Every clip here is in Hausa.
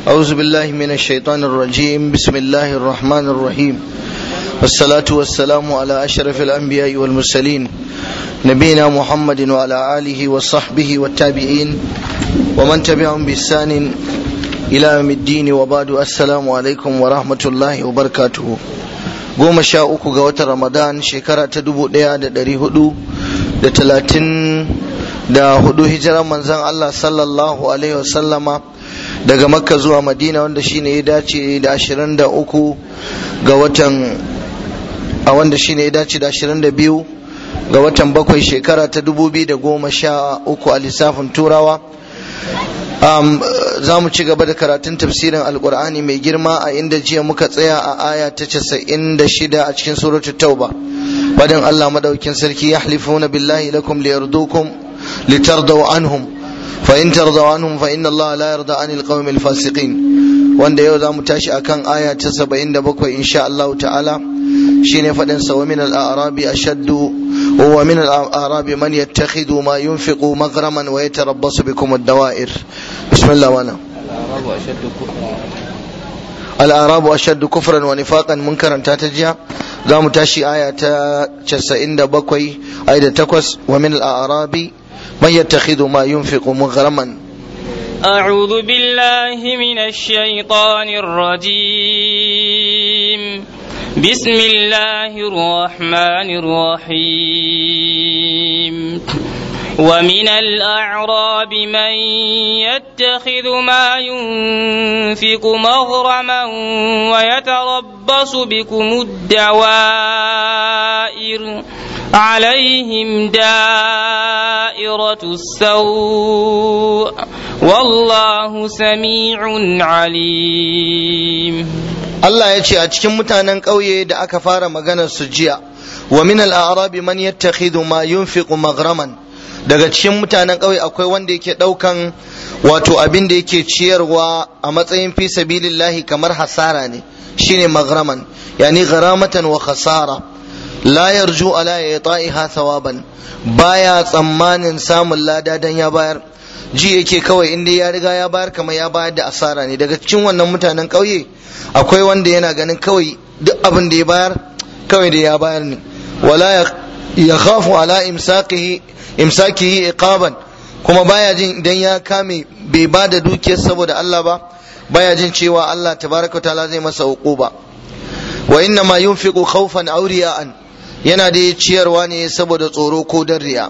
أعوذ بالله من الشيطان الرجيم بسم الله الرحمن الرحيم والصلاة والسلام على أشرف الأنبياء والمرسلين نبينا محمد وعلى آله وصحبه والتابعين ومن تبعهم بإحسان إلى يوم الدين وبعد السلام عليكم ورحمة الله وبركاته goma sha uku ga watan ramadan shekara ta dubu ɗaya da ɗari hudu da talatin da hudu hijiran manzan allah sallallahu alaihi wasallama daga makka zuwa madina wanda shine ya dace da ashirin da uku ga watan a wanda shine ya dace da ashirin da biyu ga watan bakwai shekara ta dubu biyu da goma sha uku a lissafin turawa um, za mu ci gaba da karatun tafsirin alkur'ani mai girma a inda jiya muka tsaya a aya ta casa'in da shida a cikin suratul tauba badin allah madaukin sarki ya halifuna billahi lakum liyardukum litardaw anhum fa in tardaw anhum fa inna allaha la yarda anil qawmil fasiqin wanda yau za mu tashi akan aya ta saba'in da bakwai insha Allah ta'ala shine faɗin sa wa min al-a'rabi ashaddu wa min al-a'rabi man yattakhidhu ma yunfiqu maghraman wa yatarabbasu bikum ad-dawa'ir bismillah wana al-a'rabu ashaddu kufran wa nifaqan mun karanta ta jiya za mu tashi aya ta 97 aya da 8 wa min al-a'rabi man yattakhidhu ma yunfiqu maghraman أعوذ بالله من الشيطان الرجيم بسم الله الرحمن الرحيم ومن الأعراب من يتخذ ما ينفق مغرما ويتربص بكم الدوائر عليهم دائرة السوء والله سميع عليم Allah ya ce a cikin mutanen ƙauye da aka fara maganar su jiya wa min al-a'rabi man yattakhidhu ma yunfiqu maghraman daga cikin mutanen ƙauye akwai wanda yake ɗaukan wato abin da yake ciyarwa a matsayin fi sabilillahi kamar hasara ne shine maghraman yani gharamatan wa khasara la yarju ala yata'iha thawaban baya tsammanin samun lada dan ya bayar ji yake kawai inda ya riga ya bayar kamar ya bayar da asara ne daga cikin wannan mutanen ƙauye akwai wanda yana ganin kawai duk abin da ya bayar kawai da ya bayar ne wala ya khafu ala imsakihi imsakihi iqaban kuma baya jin idan ya kame bai ba da dukiyar saboda Allah ba baya jin cewa Allah tabaraka ta'ala zai masa uquba wa inna ma yunfiqu khawfan aw riya'an yana da ciyarwa ne saboda tsoro ko dan riya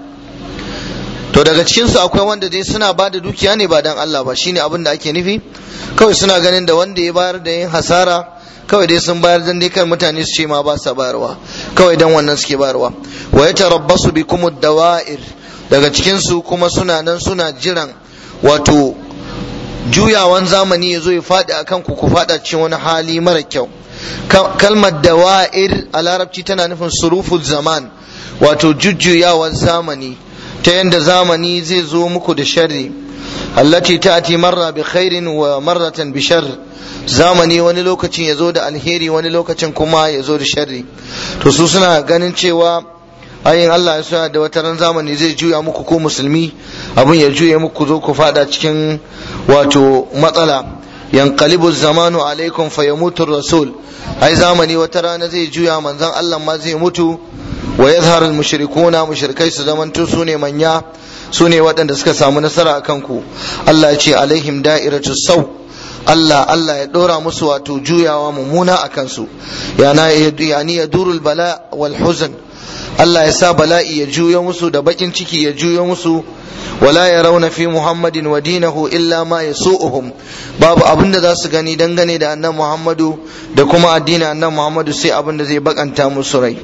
to daga cikin su akwai wanda dai suna ba da dukiya ne ba dan Allah ba shine abin da ake nufi kawai suna ganin da wanda ya bayar da yin hasara kawai dai sun bayar dan dai kan mutane su ce ma ba sa bayarwa kawai dan wannan suke bayarwa wa yatarabbasu bikum dawa'ir daga cikin su kuma suna nan suna jiran wato juyawan zamani ya zo ya faɗi akan ku ku faɗa cikin wani hali mara kyau kalmar dawa'ir a larabci tana nufin suruful zaman wato jujjuyawan zamani ta yadda zamani zai zo muku da sharri allati ta'ti marra bi khairin wa marratan bi sharr zamani wani lokacin ya zo da alheri wani lokacin kuma ya zo da sharri to su suna ganin cewa ayin Allah ya suna da wata ran zamani zai juya muku ko musulmi abin ya juya muku zo ku fada cikin wato matsala yanqalibu zamanu alaikum fayamutu rasul ai zamani wata rana zai juya manzon Allah ma zai mutu wa yadhhar al mushrikuna mushrikai su zamanto su ne manya su ne waɗanda suka samu nasara a kanku Allah ya ce alaihim da'iratu sau Allah Allah ya ɗora musu wato juyawa mummuna a kansu yana yani ya durul bala wal huzn Allah ya sa bala'i ya juyo musu da bakin ciki ya juyo musu wala ya rauna fi muhammadin wa dinahu illa ma yasu'uhum babu abin da za su gani dangane da annan muhammadu da kuma addinin annan muhammadu sai abin da zai bakanta musu rai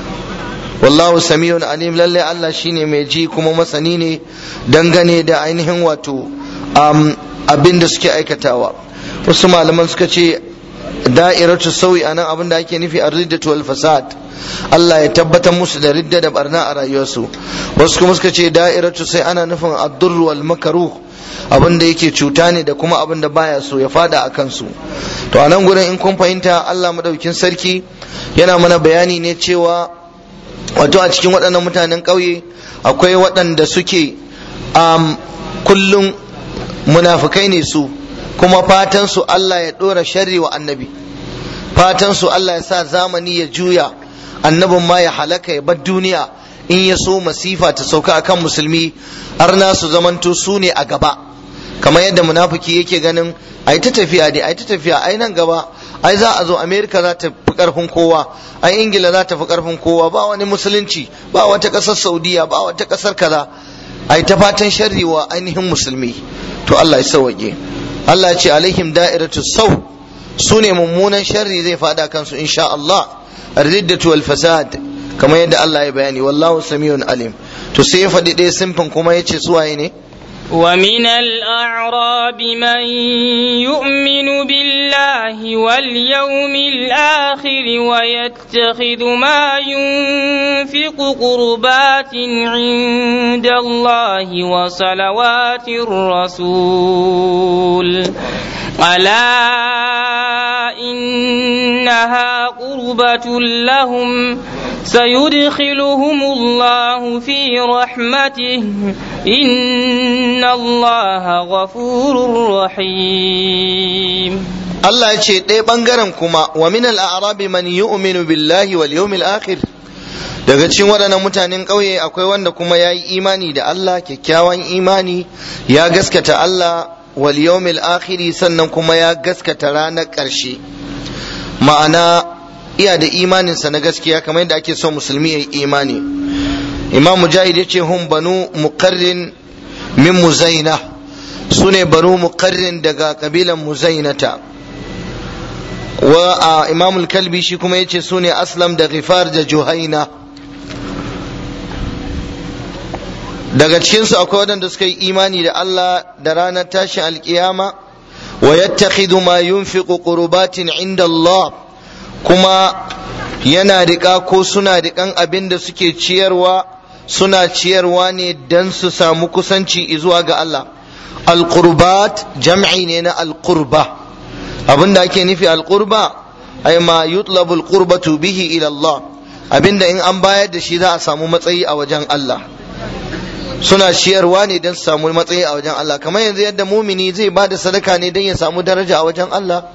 wallahu samiyun alim lalle Allah shine mai ji kuma masani ne dangane da ainihin wato abin da suke aikatawa wasu malaman suka ce da'iratu sauyi anan abin da ake nufi ar-riddatu wal fasad Allah ya tabbatar musu da ridda da barna a rayuwarsu wasu kuma suka ce da'iratu sai ana nufin ad-durr wal makruh abin da yake cuta ne da kuma abin da baya so ya fada a kansu to a nan gurin in kun fahimta Allah madaukin sarki yana mana bayani ne cewa wato a cikin waɗannan mutanen ƙauye akwai waɗanda suke um, kullum munafukai ne su kuma fatan su Allah ya dora sharri wa annabi fatan su Allah ya sa zamani ya juya annabin ma ya halaka ya bar duniya in ya so masifa ta sauka akan musulmi arna su zamanto su ne a gaba kamar yadda munafiki yake ganin ai ta tafiya dai ai ta tafiya ai nan gaba ai za a zo america za ta fi karfin kowa ai ingila za ta fi karfin kowa ba wani musulunci ba wata kasar saudiya ba wata kasar kaza ai ta fatan sharri wa ainihin musulmi to Allah ya sauke Allah ya ce alaihim da'iratu sau su ne mummunan sharri zai fada kansu insha Allah ar-riddatu wal fasad kamar yadda Allah ya bayani wallahu samiyun alim to sai ya faɗi ɗaya simfin kuma ya ce suwaye ne ومن الأعراب من يؤمن بالله واليوم الآخر ويتخذ ما ينفق قربات عند الله وصلوات الرسول ألا إنها قربة لهم سيدخلهم الله في رحمته إن الله غفور رحيم Allah ya ce ɗaya ɓangaren kuma wa min al'arabi man yu'minu billahi wal yawmil akhir daga cikin waɗannan mutanen ƙauye akwai wanda kuma ya yi imani da Allah kyakkyawan imani ya gaskata Allah wal yawmil akhiri sannan kuma ya gaskata ranar ƙarshe ma'ana iya da imaninsa na gaskiya kamar yadda ake so musulmi ya yi imani imam mujahid ya ce hun banu muqarrin min muzaina su ne banu muqarrin daga kabilan muzainata wa a imam kalbi shi kuma ya ce su ne aslam da ghifar da juhaina daga cikinsu akwai waɗanda suka yi imani da Allah da ranar tashin alkiyama wa yattakhidhu ma yunfiqu qurbatin inda Allah kuma yana riƙa ko suna riƙan abin da suke ciyarwa suna ciyarwa ne don su samu kusanci zuwa ga Allah alqurbat jam'i ne na alqurba abin da ake nufi alqurba ay ma yutlabu alqurbatu bihi ila Allah abinda in an bayar da shi za a samu matsayi a wajen Allah suna ciyarwa ne don su samu matsayi a wajen Allah kamar yanzu yadda mumini zai ba da sadaka ne don ya samu daraja a wajen Allah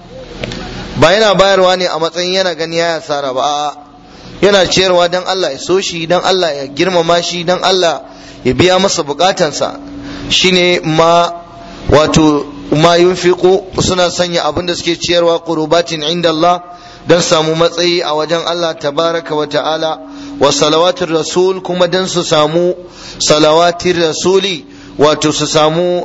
ba yana bayarwa ne a matsayin yana gani ya asara ba a'a yana ciyarwa don Allah ya so shi don Allah ya girmama shi don Allah ya biya masa bukatansa shine ma wato ma yunfiqu suna sanya abin da suke ciyarwa qurbatin inda Allah don samu matsayi a wajen Allah tabaraka wa ta'ala wa salawatin rasul kuma don su samu salawatin rasuli wato su samu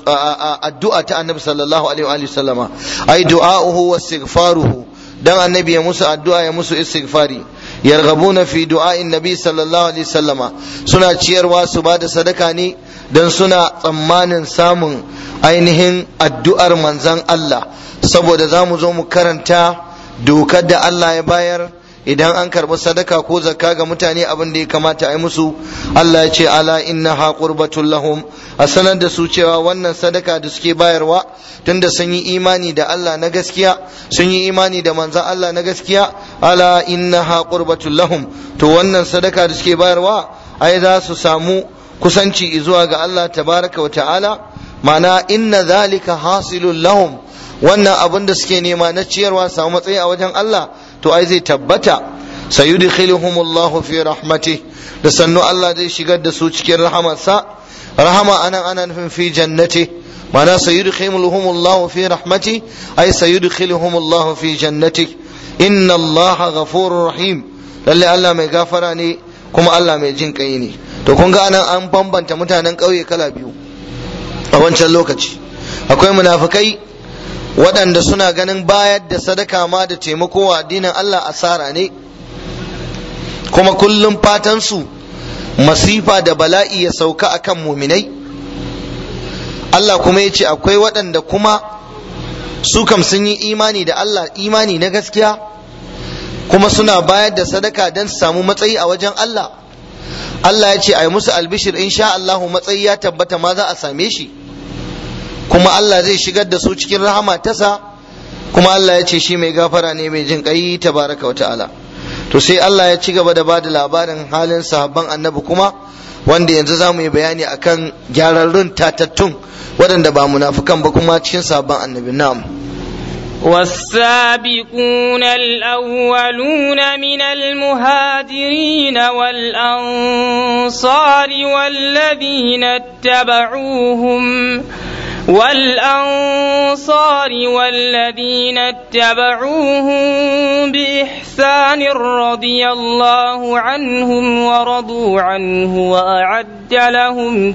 addu'a ta annabi sallallahu alaihi wa sallama ai du'a'uhu wa istighfaruhu dan annabi ya musu addu'a ya musu istighfari yarghabuna fi du'a'in nabi sallallahu alaihi sallama suna ciyarwa su bada sadaka ne dan suna tsammanin samun ainihin addu'ar manzon Allah saboda za mu zo mu karanta dokar da Allah ya bayar idan an karɓi sadaka ko zakka ga mutane abin da ya kamata a yi musu Allah ya ce ala inna ha qurbatul lahum a sanar da su cewa wannan sadaka da suke bayarwa tunda sun yi imani da Allah na gaskiya sun yi imani da manzon Allah na gaskiya ala inna ha qurbatul lahum to wannan sadaka da suke bayarwa ai za su samu kusanci zuwa ga Allah tabaraka wa ta'ala ma'ana inna zalika hasilul lahum wannan abin da suke nema na ciyarwa samu matsayi a wajen Allah to ai zai tabbata sayudkhiluhumullahu fi rahmati da sannu Allah zai shigar da su cikin rahamarsa rahama anan ana nufin fi jannati ma'ana sayudkhiluhumullahu fi rahmati ai sayudkhiluhumullahu fi jannati inna Allah ghafurur rahim lalle Allah mai gafara ne kuma Allah mai jin kai ne to kun ga anan an bambanta mutanen ƙauye kala biyu a wancan lokaci akwai munafikai waɗanda suna ganin bayar da sadaka ma da taimako wa addinin Allah asara ne kuma kullum fatansu masifa da bala'i ya sauka akan muminai Allah kuma ya ce akwai waɗanda kuma su kam sun yi imani da Allah imani na gaskiya kuma suna bayar da sadaka don su samu matsayi a wajen Allah Allah ya ce a yi musu albishir insha Allahu matsayi ya tabbata ma za a same shi kuma Allah zai shigar da su cikin rahama tasa kuma Allah ya ce shi mai gafara ne mai jin kai tabaraka wa ta'ala to sai Allah ya ci gaba da bada labarin halin sahabban annabi kuma wanda yanzu za mu yi bayani akan gyararrun tatattun waɗanda ba munafukan ba kuma cikin sabon annabi na'am والسابقون الأولون من المهاجرين والأنصار والذين اتبعوهم والأنصار والذين اتبعوهم بإحسان رضي الله عنهم ورضوا عنه وأعد لهم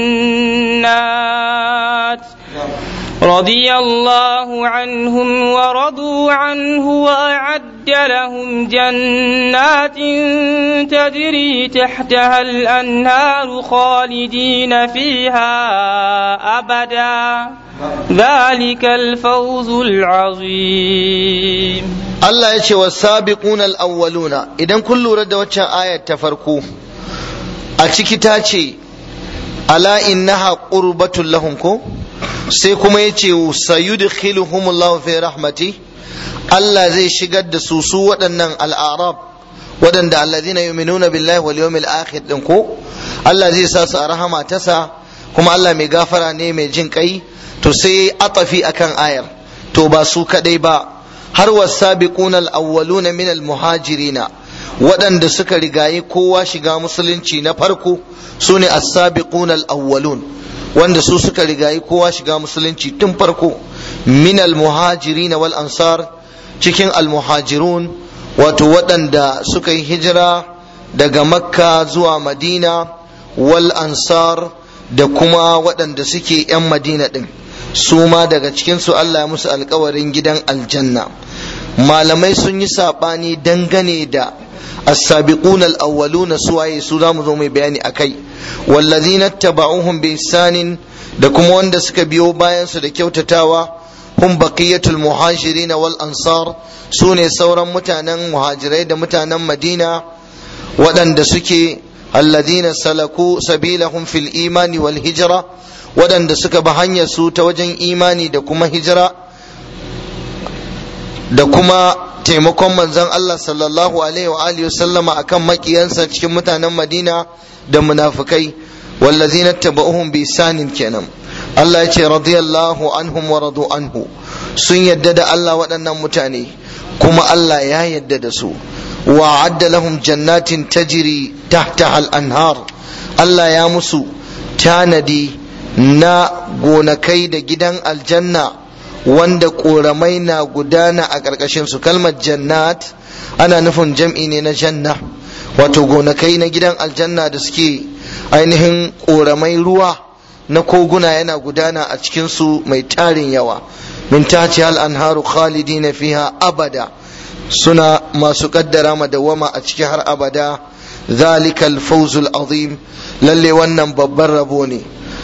جنات رضي الله عنهم ورضوا عنه وأعد لهم جنات تجري تحتها الأنهار خالدين فيها أبدا ذلك الفوز العظيم Allah ya ce wa sabiquna al-awwaluna idan kun lura da waccan ayar ta farko a ciki ta ce ala innaha qurbatul lahum ko sai kuma ya ce sayudkhiluhumullahu fi rahmati Allah zai shigar da su su waɗannan al'arab waɗanda alladhina yu'minuna billahi wal yawmil akhir din ko Allah zai sa su a rahama tasa kuma Allah mai gafara ne mai jin kai to sai atafi akan ayar to ba su kadai ba har wasabiquna al-awwaluna min al-muhajirina waɗanda suka rigayi kowa shiga musulunci na farko sune as-sabiquna al-awwalun wanda su suka rigayi kowa shiga musulunci tun farko min al-muhajirina wal ansar cikin al-muhajirun wato waɗanda suka yi hijira daga makka zuwa madina wal ansar da kuma waɗanda suke 'yan madina ɗin su ma daga cikinsu Allah musu alkawarin gidan aljanna malamai sun yi saɓani dangane da as-sabiquna al-awwaluna suwaye su za mu zo mai bayani akai wallazina taba'uhum bi ihsanin da kuma wanda suka biyo bayan su da kyautatawa hum baqiyatul muhajirin wal ansar sune sauran mutanen muhajirai da mutanen madina waɗanda suke alladhina salaku sabilahum fil imani wal hijra waɗanda suka bi hanyar su ta wajen imani da kuma hijira da kuma taimakon manzon Allah sallallahu alaihi wa alihi sallama akan makiyansa cikin mutanen Madina da munafikai wallazina tabauhum bi sanin kenan Allah ya ce radiyallahu anhum wa radu anhu sun yadda da Allah waɗannan mutane kuma Allah ya yadda da su wa adda lahum jannatin tajri tahtaha al-anhar Allah ya musu tanadi na gonakai da gidan aljanna wanda ƙoramai na gudana a ƙarƙashin su kalmar jannat ana nufin jam'i ne na janna wato gonakai na gidan aljanna da suke ainihin ƙoramai ruwa na koguna yana gudana a cikinsu mai tarin yawa min tahti hal anharu khalidina fiha abada suna masu kaddara madawama a ciki har abada zalikal fawzul azim lalle wannan babban rabo ne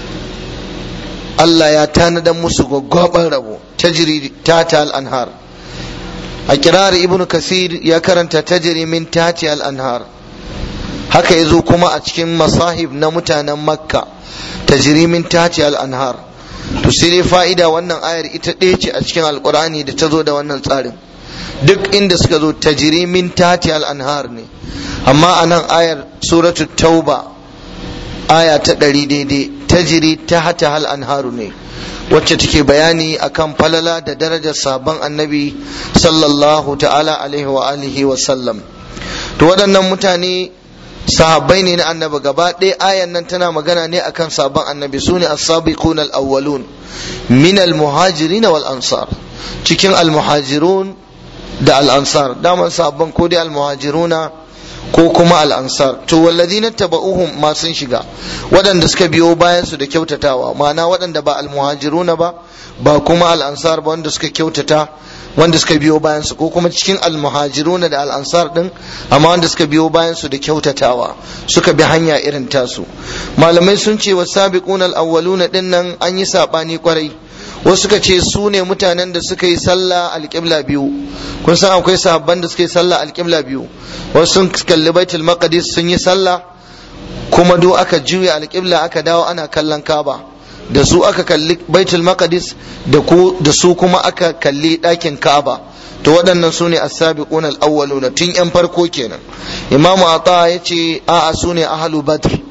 Allah ya tanadar musu gwaggwaban rabo tajri tata al-anhar a kirar ibn kasir ya karanta tajri min tati al-anhar haka yazo kuma a cikin masahib na mutanen makka tajri min tati al-anhar to sai dai fa'ida wannan ayar ita ɗaya ce a cikin alkur'ani da ta zo da wannan tsarin duk inda suka zo tajri min tati al-anhar ne amma a nan ayar suratul tauba aya ta ɗari daidai tajiri ta hata hal anharu ne wacce take bayani akan falala da darajar sabon annabi sallallahu ta'ala alaihi wa alihi wa sallam to waɗannan mutane sahabbai ne na annabi gaba ɗaya ayan nan tana magana ne akan sabon annabi su ne as-sabiqun al-awwalun min al-muhajirin wal ansar cikin al-muhajirun da al-ansar daman sabon ko dai al-muhajiruna ko kuma al'ansar to walladina taba'uhum ma sun shiga waɗanda suka biyo bayan su da kyautatawa ma'ana waɗanda ba almuhajiruna ba ba kuma al'ansar ba wanda suka kyautata wanda suka biyo bayan su ko kuma cikin almuhajiruna da al'ansar din amma wanda suka biyo bayan su da kyautatawa suka bi hanya irin tasu malamai sun ce wasabiqun al-awwaluna din nan an yi sabani kwarai wasu suka ce su ne mutanen da suka yi sallah alƙibla biyu kun san akwai sahabban da suka yi sallah alƙibla biyu wasu sun kalli baitul maqdis sun yi sallah kuma do aka juya alƙibla aka dawo ana kallon kaba da su aka kalli baitul maqdis da ku da su kuma aka kalli ɗakin kaba to waɗannan su ne as-sabiquna al-awwaluna tun yan farko kenan imamu ata yace a'a su ne ahlu badr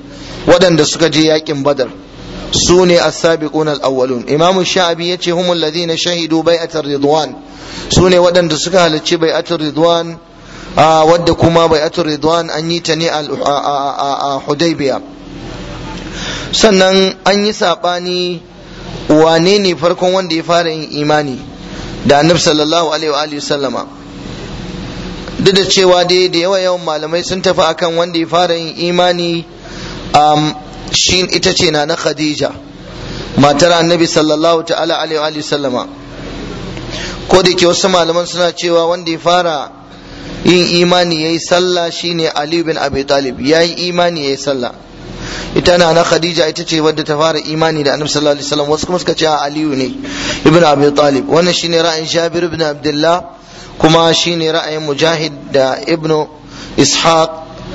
waɗanda suka je yakin badar su ne as-sabiqun al-awwalun imamu sha'abi yace humul ladina shahidu bai'atar ridwan su ne waɗanda suka halarci bai'atar ridwan wadda kuma bai'atar ridwan an yi ta ne a hudaybiya sannan an yi saɓani wane ne farkon wanda ya fara yin imani da annabi sallallahu alaihi wa sallama duk da cewa dai da yawa yawan malamai sun tafi akan wanda ya fara yin imani shi ita ce na na khadija matar annabi sallallahu ta'ala alaihi wa sallama ko da ke wasu malaman suna cewa wanda ya fara yin imani yayi sallah shine ali bin abi talib yayi imani yayi sallah ita na na khadija ita ce wadda ta fara imani da annabi sallallahu alaihi wasallam wasu kuma suka ce aliyu ne ibn abi talib wannan shine ra'ayin jabir ibn abdullah kuma shine ra'ayin mujahid da ibn ishaq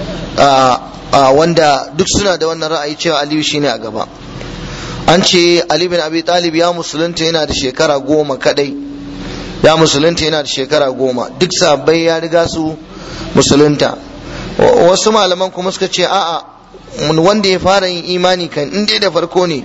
wanda duk suna da wannan ra'ayi cewa aliyu shine a gaba an ce ali bin abi talib ya musulunta yana da shekara goma kadai ya musulunta yana da shekara goma duk sabbai ya riga su musulunta wasu malaman kuma suka ce a'a wanda ya fara yin imani kan in dai da farko ne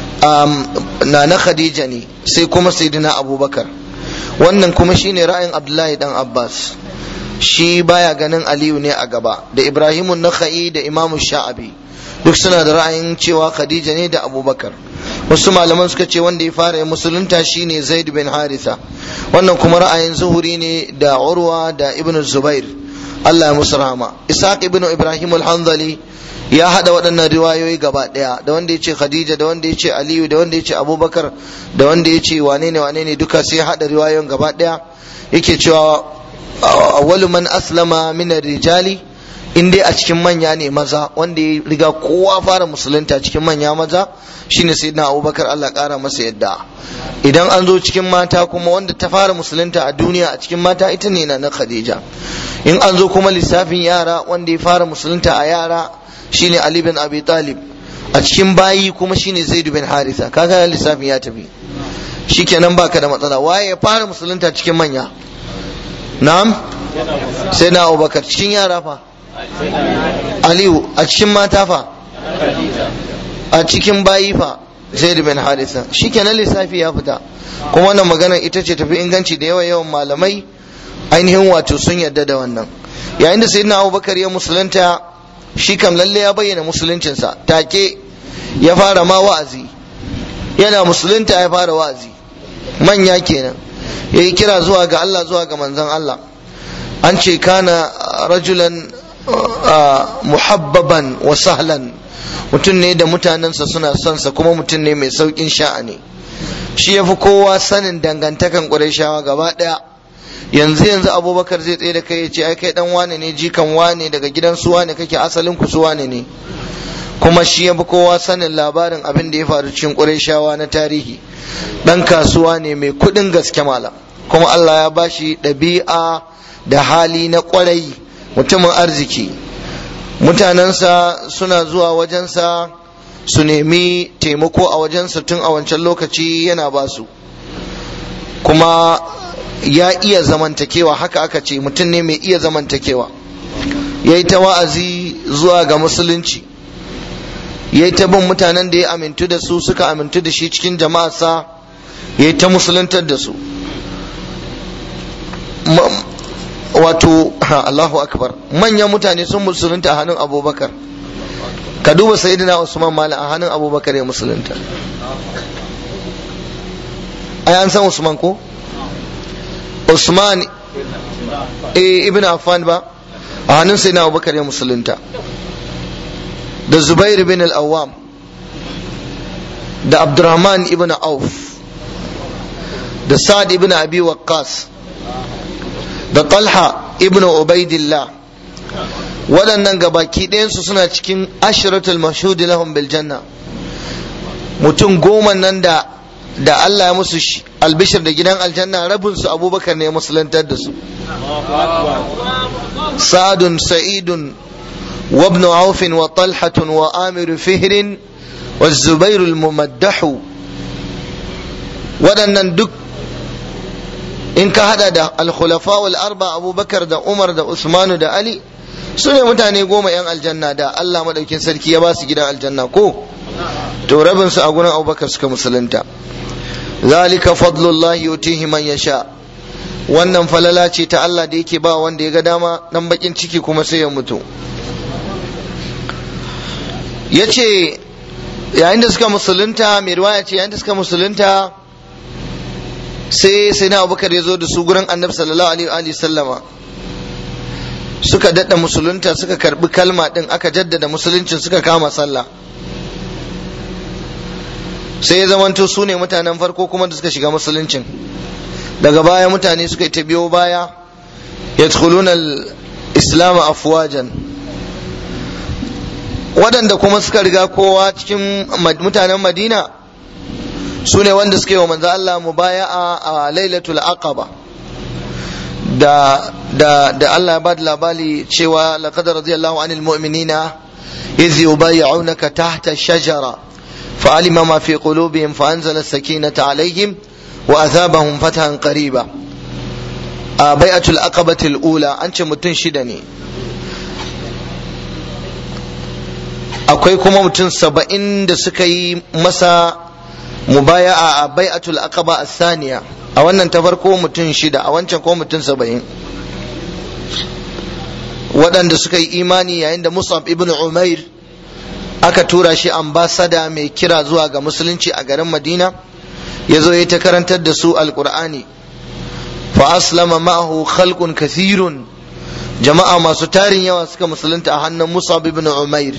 na na khadija ne sai kuma sayyidina abubakar wannan kuma shine ra'ayin abdullahi dan abbas shi baya ganin aliyu ne a gaba da ibrahimun nakha'i da imamu sha'abi duk suna da ra'ayin cewa khadija ne da abubakar wasu malaman suka ce wanda ya fara musulunta shine zaid bin haritha wannan kuma ra'ayin zuhuri ne da urwa da ibn zubair allah ya musu rahama isaac ibn ibrahim al-hanzali ya hada waɗannan riwayoyi gaba ɗaya da wanda ya ce khadija da wanda ya ce aliyu da wanda ya ce abubakar da wanda ya ce wane ne wane ne duka sai hada riwayoyin gaba ɗaya yake cewa awwalu man aslama min rijali in dai a cikin manya ne maza wanda ya riga kowa fara musulunta cikin manya maza shine sayyidina abubakar Allah kara masa yadda idan an zo cikin mata kuma wanda ta fara musulunta a duniya a cikin mata ita ne na khadija in an zo kuma lissafin yara wanda ya fara musulunta a yara shine Ali bin Abi Talib a cikin bayi kuma shine Zaid bin Haritha kaga lissafin ya tafi shikenan baka da matsala waye ya fara musulunta cikin manya na'am sai na Abubakar cikin yara fa Aliyu a cikin mata fa a cikin bayi fa Zaid bin Haritha shikenan lissafi ya fita kuma wannan magana ita ce tafi inganci da yawa yawan malamai ainihin wato sun yarda da wannan yayin da sayyidina Abubakar ya musulunta shi kam lalle ya bayyana musuluncinsa take ya fara ma wa'azi yana musulunta ya fara wa'azi manya kenan ya yi kira zuwa ga Allah zuwa ga manzon Allah an ce kana rajulan muhabbaban wa sahlan mutum ne da mutanensa suna son sa kuma mutum ne mai saukin sha'ani shi ya fi kowa sanin dangantakan ƙurashawa gaba ɗaya yanzu yanzu abubakar zai tsaye da kai ya ce ai kai dan wane ne jikan wane daga gidan su wane kake asalin ku su wane ne kuma shi ya fi kowa sanin labarin abin da ya faru cikin ƙurayshawa na tarihi dan kasuwa ne mai kuɗin gaske malam kuma Allah ya bashi ɗabi'a da hali na ƙwarai mutumin arziki mutanensa suna zuwa wajensa su nemi taimako a wajensa tun a wancan lokaci yana basu kuma ya iya zamantakewa haka aka ce mutum ne mai iya zamantakewa ya yi ta wa'azi zuwa ga musulunci ya yi ta bin mutanen da ya amintu da su suka amintu da shi cikin jama'arsa ya yi ta musuluntar da su wato Allahu akbar manyan mutane sun musulunta a hannun abubakar ka duba sayyidina usman mala a hannun abubakar ya musulunta ai an san usman ko Usman ibn Affan ba a hannun sai na Abubakar ya musulunta da Zubair bin al-Awwam da Abdurrahman ibn Auf da Sa'ad ibn Abi Waqqas da Talha ibn Ubaidillah waɗannan gabaki ɗayansu suna cikin ashiratul mashhudi lahum bil janna mutum goma nan da da Allah ya musu albishir da gidan aljanna rabin su abubakar ne musulantar da su sa'adun sa'idun wa ibn auf wa talhatun wa amir fihrin wa zubair al-mumaddahu waɗannan duk in ka hada da al-khulafa wal arba abubakar da umar da usmanu da ali su ne mutane goma 'yan aljanna da Allah madaukin sarki ya ba su gidan aljanna ko to rabin su a gurin abubakar suka musulunta zalika fadlullahi yutihi man yasha wannan falala ce ta Allah da yake ba wanda ya ga dama dan bakin ciki kuma sai ya mutu yace yayin da suka musulunta mai riwaya ce yayin da suka musulunta sai sai na abubakar ya zo da su gurin annabi sallallahu alaihi sallama suka dadda musulunta suka karbi kalma din aka jaddada musuluncin suka kama sallah sai ya zamanto su ne mutanen farko kuma da suka shiga musuluncin daga baya mutane suka yi ta biyo baya yadkhuluna al-islam afwajan waɗanda kuma suka riga kowa cikin mutanen madina su ne wanda suka yi wa manzo Allah mubaya'a a lailatul aqaba da da da Allah ya bada labari cewa laqad radiyallahu anil mu'minina idh yubayyi'unaka tahta shajara fa'alima ma fi qulubihim fa anzala as-sakinata alaihim wa athabahum fathan qariba a bai'atul aqabatil ula an ce mutum shida ne akwai kuma mutum saba'in da suka yi masa mubaya'a a bai'atul aqaba as-saniya a wannan ta farko mutum shida a wancan ko mutum saba'in waɗanda suka yi imani yayin da Musab ibn Umair aka tura shi ambasada mai kira zuwa ga musulunci a garin Madina ya zo ya ta karantar da su alkur'ani fa aslama ma'ahu khalqun kathirun jama'a masu tarin yawa suka musulunta a hannun Musab ibn Umair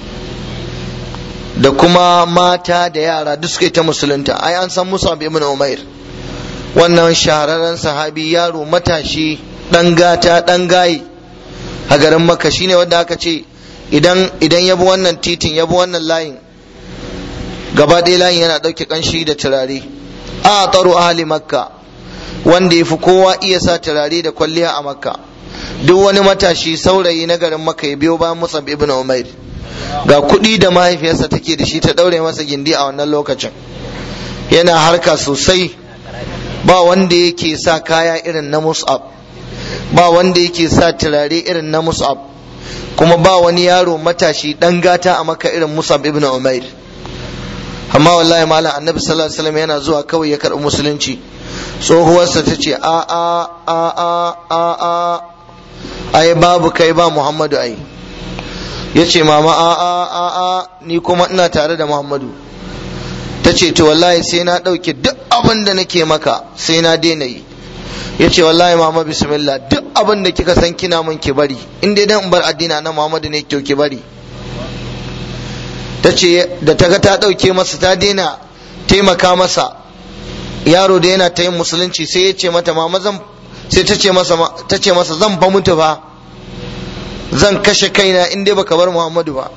da kuma mata da yara duk suka yi ta musulunta ai an san Musab ibn Umair wannan shahararren sahabi yaro matashi dan gata dan gayi a garin Makka shine wanda aka ce idan idan ya bi wannan titin ya bi wannan layin gaba ɗaya layin yana ɗauke ƙanshi da turare a tsaro ahli makka wanda ya fi kowa iya sa turare da kwalliya a makka duk wani matashi saurayi na garin makka ya biyo bayan musab ibn umair ga kuɗi da mahaifiyarsa take da shi ta ɗaure masa gindi a wannan lokacin yana harka sosai ba wanda yake sa kaya irin na musab ba wanda yake sa turare irin na musab kuma ba wani yaro matashi dan gata a maka irin musab ibn umair amma wallahi malam annabi sallallahu alaihi wasallam yana zuwa kawai ya karɓi musulunci tsohuwarsa ta ce a a a a a a ai babu kai ba muhammadu ai ya ce mama a a a a ni kuma ina tare da muhammadu ta ce to wallahi sai na ɗauke duk abin da nake maka sai na daina yi ya ce wallahi mama bismillah duk abin da kika san kina mun ki bari in dai dan bar addina na muhammadu ne kyau ki bari ta ce da ta ga ta ɗauke masa ta daina taimaka masa yaro da yana ta yin musulunci sai ya ce mata mama zan sai ta ce masa ta ce masa zan fa mutu ba zan kashe kaina in dai baka bar muhammadu ba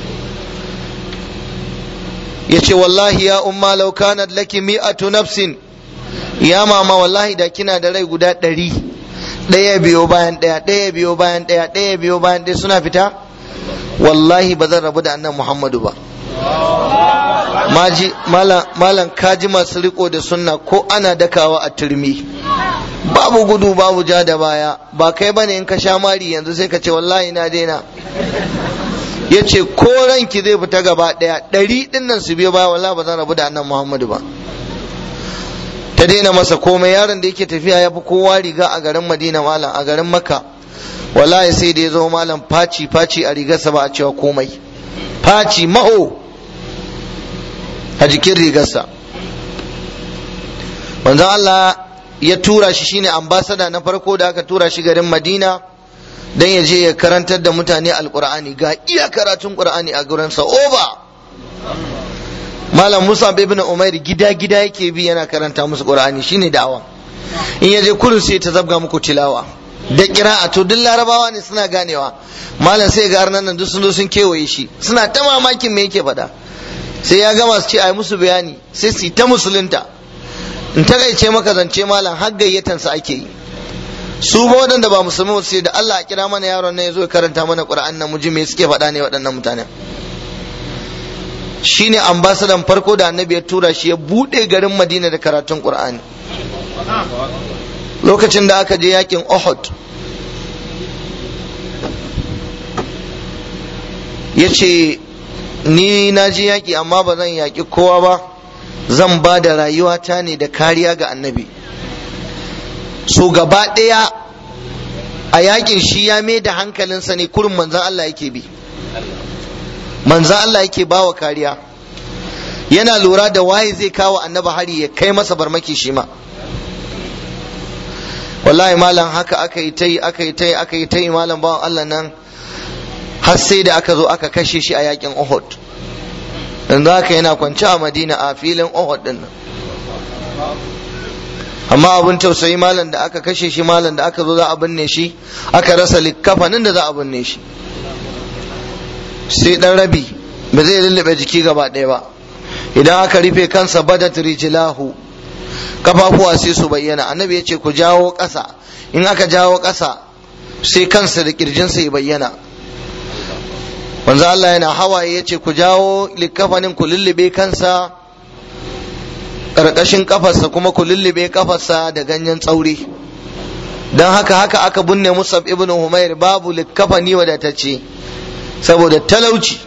ya ce wallahi ya umma law kanat laki mi'atu nafsin ya mama wallahi da kina da rai guda ɗari ɗaya biyo bayan ɗaya ɗaya biyo bayan ɗaya ɗaya biyo bayan ɗaya suna fita wallahi ba zan rabu da annan muhammadu ba maji malam kaji masu riko da sunna ko ana dakawa a turmi babu gudu babu ja da baya ba kai bane in ka sha mari yanzu sai ka ce wallahi na daina ya ce ko ranki zai fita gaba ɗaya ɗari ɗin nan su biyo baya wallahi ba zan rabu da annan muhammadu ba ta daina masa komai yaron da yake tafiya ya fi kowa riga a garin madina malam a garin makka wallahi sai da ya zo malam faci faci a rigarsa ba a cewa komai faci maho a jikin rigarsa manzon Allah ya tura shi shine ambasada na farko da aka tura shi garin madina dan ya je ya karantar da mutane alkur'ani ga iya karatun qur'ani a gurinsa over malam musa ibn umair gida gida yake bi yana karanta musu qur'ani shine da'awa in yaje kullun sai ta zabga muku tilawa da kira'a to duk larabawa ne suna ganewa malam sai ga arnan nan duk sun zo sun kewaye shi suna ta mamakin me yake faɗa sai ya gama su ce ai musu bayani sai su ta musulunta in takaice maka zance malam har gayyatan sa ake yi su ba waɗanda ba musulmi sai da Allah a kira mana yaron nan ya zo ya karanta mana qur'an nan mu ji me suke faɗa ne waɗannan mutanen shine ambasadan farko da annabi ya tura shi ya bude garin madina da karatun qur'ani lokacin da aka je yakin uhud ya ce ni na ji yaƙi amma ba zan yaƙi kowa ba zan ba da rayuwata ne da kariya ga annabi so gaba ɗaya a yaƙin shi ya mai da hankalinsa ne kurin manzan Allah yake bi manzan Allah yake bawa kariya yana lura da waye zai kawo annaba hari ya kai masa barmaki shi ma wallahi malam haka aka yi tai aka yi tai aka yi tai malam bawan Allah nan har sai da aka zo aka kashe shi a yakin Uhud yanzu haka yana kwance a Madina a filin Uhud din nan amma abin tausayi malam da aka kashe shi malam da aka zo za a binne shi aka rasa likkafanin da za a binne shi sai dan rabi ba zai lullube jiki gaba ɗaya ba idan aka rufe kansa badat rijlahu kafafuwa sai su bayyana annabi ya ce ku jawo ƙasa in aka jawo ƙasa sai kansa da kirjinsa ya bayyana manzo Allah yana hawaye ya ce ku jawo likkafanin ku lullube kansa ƙarƙashin kafarsa kuma ku lullube kafarsa da ganyen tsauri don haka haka aka binne musab ibn humair babu likkafani wadatacce saboda talauci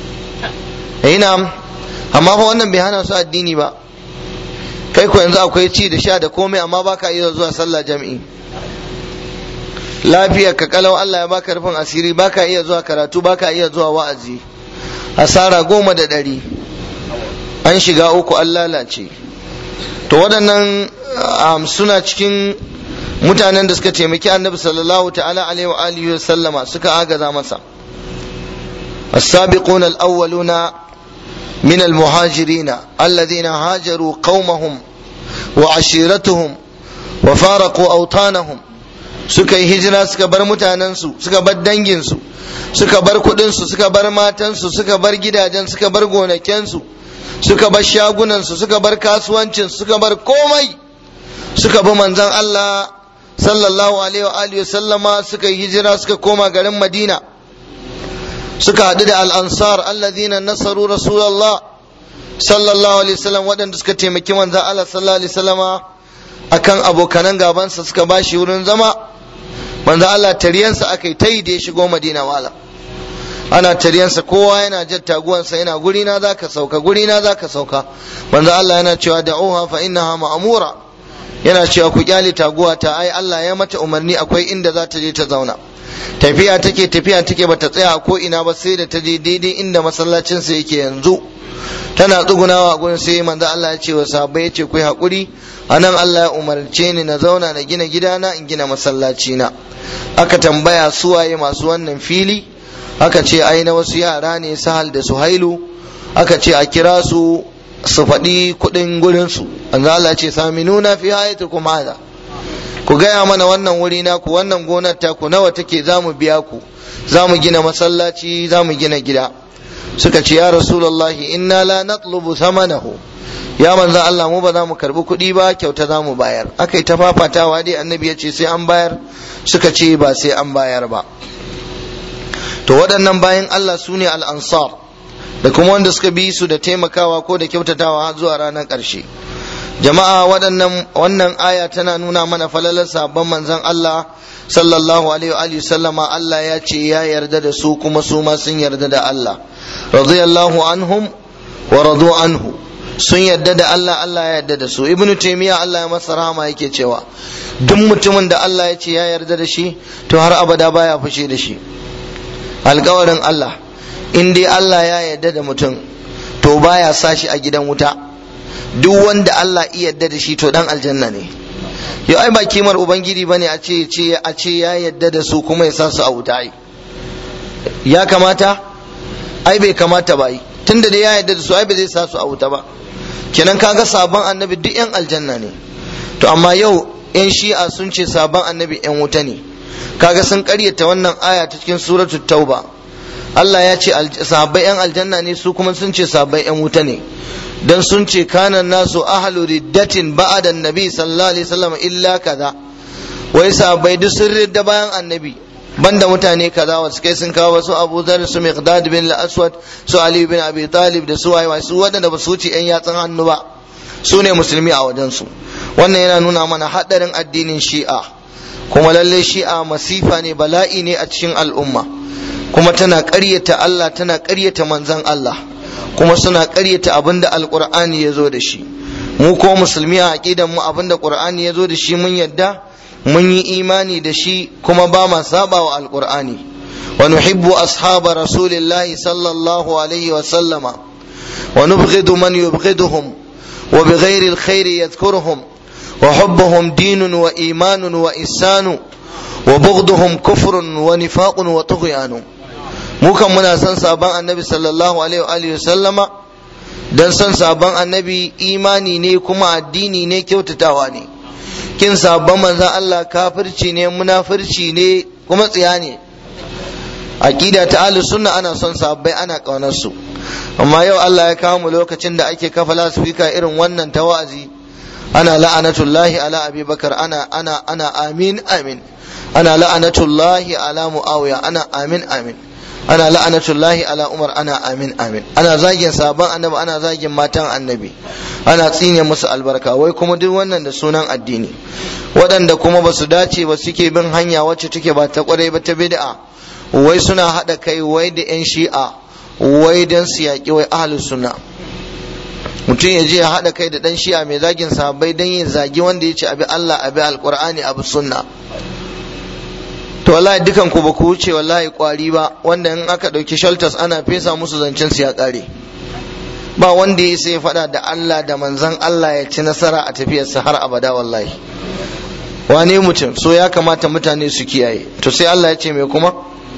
ina amma fa wannan bai hana su addini ba kai ko yanzu akwai ci da sha da komai amma baka iya zuwa sallah jami'i lafiyar ka kalau Allah ya baka rufin asiri baka iya zuwa karatu baka iya zuwa wa'azi asara goma da ɗari an shiga uku an lalace to waɗannan suna cikin mutanen da suka taimaki annabi sallallahu ta'ala alaihi wa alihi wa sallama suka agaza masa السابقون الأولون من المهاجرين الذين هاجروا قومهم وعشيرتهم وفارقوا أوطانهم suka yi hijira suka bar mutanensu suka bar danginsu suka bar kudinsu suka bar matansu suka bar gidajen suka bar gonakensu suka bar shagunansu suka bar kasuwancinsu suka bar komai suka bi manzon Allah sallallahu alaihi wa alihi sallama suka yi hijira suka koma garin Madina suka haɗu da al'ansar allazina nasaru rasulallah sallallahu alaihi wasallam waɗanda suka taimaki manzan Allah sallallahu alaihi wasallama akan abokanan gabansa suka ba shi wurin zama manzan Allah tariyansa aka yi ta yi da ya shigo madina wala ana tariyansa kowa yana jan taguwansa yana guri na zaka sauka guri na zaka sauka manzan Allah yana cewa da'uha fa innaha ma'mura yana cewa ku kyale taguwa ta ai Allah ya mata umarni akwai inda za ta je ta zauna tafiya take tafiya take bata tsaya ko ina ba sai da ta je daidai inda masallacin sa yake yanzu tana tsugunawa a gurin sai manzo Allah ya ce wa sahabbai ya ce ku hakuri anan Allah ya umarce ni na zauna na gina gidana in gina masallaci na aka tambaya su waye masu wannan fili aka ce ai na wasu yara ne sahal da suhailu aka ce a kira su su faɗi kuɗin gurin su manzo Allah ya ce saminuna fi hayatukum hada ku gaya mana wannan wuri naku wannan gonar taku nawa take za mu biya ku za mu gina masallaci za mu gina gida suka ce ya rasulullahi inna la natlubu thamanahu ya manzan Allah mu ba za mu karbi kuɗi ba kyauta za mu bayar aka yi ta fafatawa dai annabi ya ce sai an bayar suka ce ba sai an bayar ba to waɗannan bayan Allah su ne al'ansar da kuma wanda suka bi su da taimakawa ko da kyautatawa zuwa ranar ƙarshe jama'a waɗannan wannan aya tana nuna mana falalar sabon manzon Allah sallallahu alaihi wa sallama Allah ya ce ya yarda da su kuma su ma sun yarda da Allah radiyallahu anhum wa radu anhu sun yarda da Allah Allah ya yarda da su ibnu taymiya Allah ya masa rahama yake cewa duk mutumin da Allah ya ce ya yarda da shi to har abada baya fushi da shi alƙawarin Allah in dai Allah ya yarda da mutum to baya sa shi a gidan wuta duk wanda Allah iya yarda da shi to dan aljanna ne yau ai ba kimar ubangiji bane a ce ce a ce ya yarda da su kuma ya sa su a wuta ai ya kamata ai bai kamata ba yi tunda da ya yarda da su ai bai zai sa su a wuta ba kenan kaga sabon annabi duk yan aljanna ne to amma yau yan shi'a sun ce sabon annabi yan wuta ne kaga sun karyata wannan aya ta cikin suratul tauba Allah ya ce sahabbai yan aljanna ne su kuma sun ce sahabbai yan wuta ne dan sun ce kanan nasu ahlu riddatin ba'da annabi sallallahu alaihi wasallam illa kaza wai sahabbai duk sun ridda bayan annabi banda mutane kaza wasu kai sun kawo wasu Abu Dharr su Miqdad bin al-Aswad su Ali bin Abi Talib da su waye su waɗanda ba su wuce yan yatsun hannu ba su ne musulmi a wajen su wannan yana nuna mana hadarin addinin Shi'a kuma lalle Shi'a masifa ne bala'i ne a cikin al'umma kuma tana ƙaryata Allah tana ƙaryata manzan Allah kuma suna ƙaryata abin da alƙur'ani ya zo da shi mu ko musulmi a aƙidan mu abin da ƙur'ani ya zo da shi mun yadda mun yi imani da shi kuma ba ma saba wa alƙur'ani wa nuhibbu ashaba rasulillahi sallallahu alaihi wa sallama wa nubghidu man yubghiduhum wa bighairi alkhairi yadhkuruhum wa hubbuhum dinun wa imanun wa ihsanu wa bughduhum kufrun wa nifaqun wa tughyanu mu kan muna son sabon annabi sallallahu alaihi wa sallama dan son sabon annabi imani ne kuma addini ne kyautatawa ne kin sabon manzon Allah kafirci ne munafirci ne kuma tsiya ne aqida ta ahlus sunna ana son sabbai ana kaunar su amma yau Allah ya kawo mu lokacin da ake kafa lasfika irin wannan ta wa'azi ana la'anatullahi ala abubakar ana ana ana amin amin ana la'anatullahi ala muawiya ana amin amin ana la'anatullahi ala umar ana amin amin ana zagin sabon annabi ana zagin matan annabi ana tsine musu albarka wai kuma duk wannan da sunan addini waɗanda kuma ba su dace ba suke bin hanya wacce take ba ta kwarai ba ta bid'a wai suna haɗa kai wai da yan shi'a wai dan su yaƙi wai ahlus sunna mutum ya je ya haɗa kai da ɗan shi'a mai zagin sahabbai dan ya zagi wanda ya ce abi Allah abi alqur'ani abi sunna to wallahi dukan ku ba ku wuce wallahi kwari ba wanda in aka ɗauki shelters ana fesa musu zancen su ya ƙare ba wanda ya sai faɗa da Allah da manzon Allah ya ci nasara a tafiyarsa har abada wallahi wane mutum so ya kamata mutane su kiyaye to sai Allah ya ce me kuma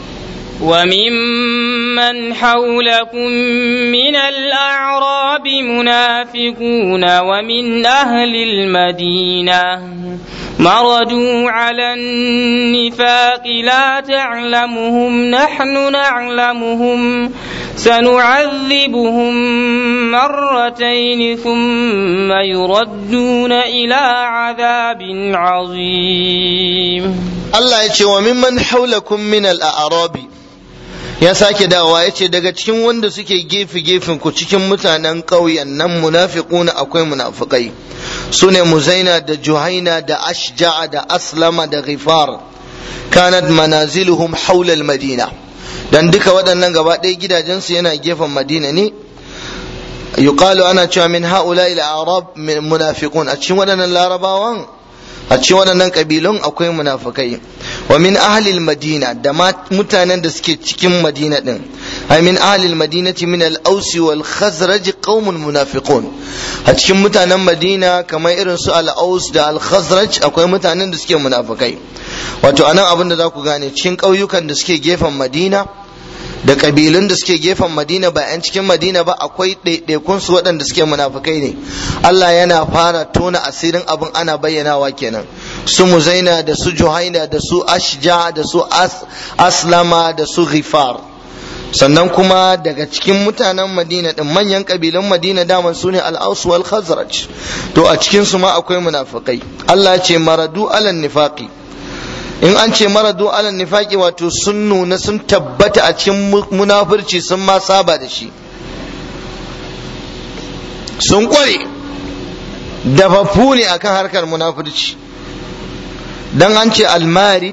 وممن حولكم من الأعراب منافقون ومن أهل المدينة مردوا على النفاق لا تعلمهم نحن نعلمهم سنعذبهم مرتين ثم يردون إلى عذاب عظيم Allah ya ce wa mimman haulakum min al-a'rabi ya sake dawowa ya ce daga cikin wanda suke gefe gefen ku cikin mutanen ƙauyen nan munafiquna akwai munafikai su ne muzaina da juhaina da ashja'a da aslama da ghifar kanat manaziluhum haula al-madina dan duka waɗannan gaba ɗaya gidajensu yana gefen madina ne yuqalu ana cewa min haula al-a'rab munafiqun a cikin waɗannan larabawan a cikin waɗannan ƙabilun akwai munafukai wa min ahlil madina da mutanen da suke cikin madina din ay min ahlil madinati min al ausi wal khazraj qaumun munafiqun a cikin mutanen madina kamar irin su al aus da al khazraj akwai mutanen da suke munafukai wato anan abin da za ku gane cikin ƙauyukan da suke gefen madina da kabilun da suke gefen madina ba 'yan cikin madina ba akwai ɗaiɗaikun su waɗanda suke munafukai ne Allah yana fara tona asirin abin ana bayyanawa kenan su muzaina da su juhaina da su ashja da su aslama da su ghifar sannan kuma daga cikin mutanen madina din manyan kabilun madina daman su ne al-aus wal khazraj to a cikin su ma akwai munafukai Allah ce maradu alan nifaqi in an ce maradu alal nifaqi wato sun nuna sun tabbata a cikin munafurci sun ma saba da shi sun kware dafaffu ne akan harkar munafurci dan an ce almarid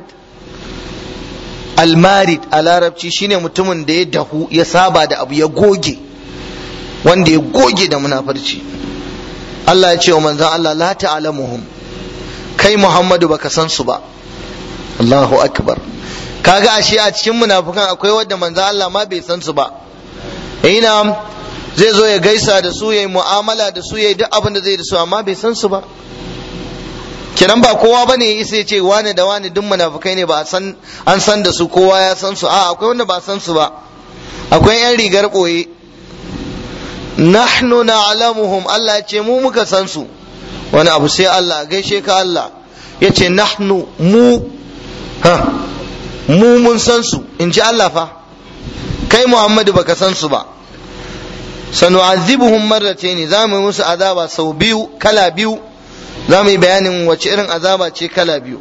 almarid a larabci shine mutumin da ya dahu ya saba da abu ya goge wanda ya goge da munafurci Allah ya ce wa manzon Allah la ta'lamuhum kai Muhammadu baka san su ba Allahu akbar kaga ashe a cikin munafukan akwai wadda manzo Allah ma bai san su ba ina zai zo ya gaisa da su yayi mu'amala da su yayi duk abin da zai da su amma bai san su ba kenan ba kowa bane ya isa ya ce wani da wani duk munafukai ne ba san an san da su kowa ya san su a akwai wanda ba san su ba akwai yan rigar boye nahnu na'lamuhum Allah ya ce mu muka san su wani abu sai Allah gaishe ka Allah ya ce nahnu mu ha mu mun san su in ji Allah fa kai Muhammadu baka san su ba sanu'azibuhum marratayn za mu yi musu azaba sau biyu kala biyu za mu yi bayanin wace irin azaba ce kala biyu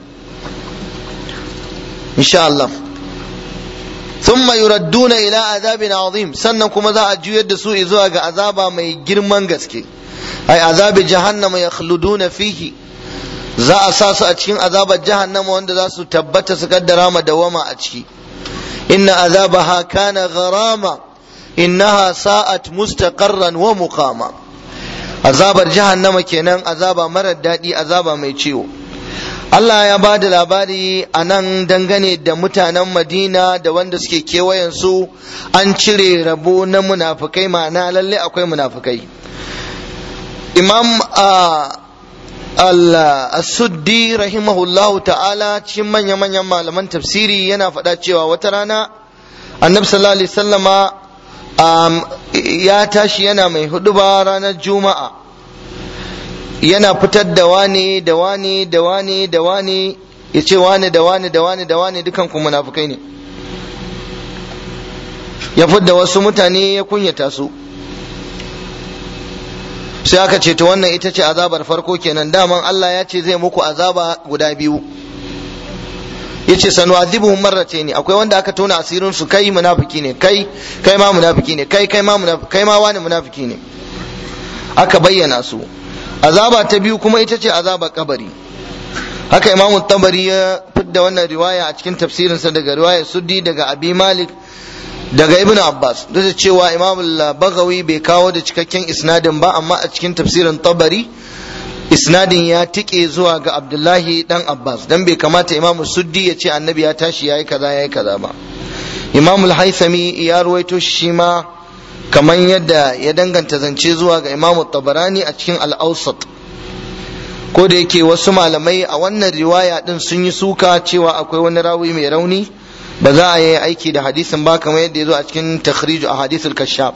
insha Allah ثم يردون إلى عذاب عظيم sannan kuma za a juyar da su zuwa ga azaba mai girman gaske ai azabi jahannama yakhluduna fihi za a sa su a cikin azabar jahannama wanda za su tabbata su kaddara ma dawama a ciki inna azabaha kana gharama innaha sa'at mustaqarran wa muqama azabar jahannama kenan azaba marar daɗi azaba mai ciwo Allah ya ba da labari a nan dangane da mutanen Madina da wanda suke kewayensu an cire rabo na munafukai ma'ana lalle akwai munafukai. Imam al-Suddi rahimahullahu ta'ala cikin manya-manyan malaman tafsiri yana faɗa cewa wata rana annabi sallallahu alaihi sallama ya tashi yana mai huduba ranar juma'a yana fitar da wane da wane da wane da wane ya ce wane da wane da wane da wane dukan ku munafukai ne ya fidda wasu mutane ya kunyata su sai aka ce to wannan ita ce azabar farko kenan daman Allah ya ce zai muku azaba guda biyu ya ce sanu azibuhum marratayn akwai wanda aka tona asirin su kai munafiki ne kai kai ma munafiki ne kai kai ma munafiki kai ma wani munafiki ne aka bayyana su azaba ta biyu kuma ita ce azaba kabari haka imam tabari ya fidda wannan riwaya a cikin tafsirinsa daga riwaya suddi daga abi malik daga ibn abbas duk da cewa imam bagawi bai kawo da cikakken isnadin ba amma a cikin tafsirin tabari isnadin ya tike zuwa ga abdullahi dan abbas dan bai kamata imam suddi ya ce annabi ya tashi yayi kaza yayi kaza ba imam al-haythami ya ruwaito shi ma kamar yadda ya danganta zance zuwa ga imamu tabarani a cikin al'ausat ko da yake wasu malamai a wannan riwaya din sun yi suka cewa akwai wani rawi mai rauni ba za a yi aiki da hadisin ba kamar yadda ya zo a cikin takhriju a hadisul kashaf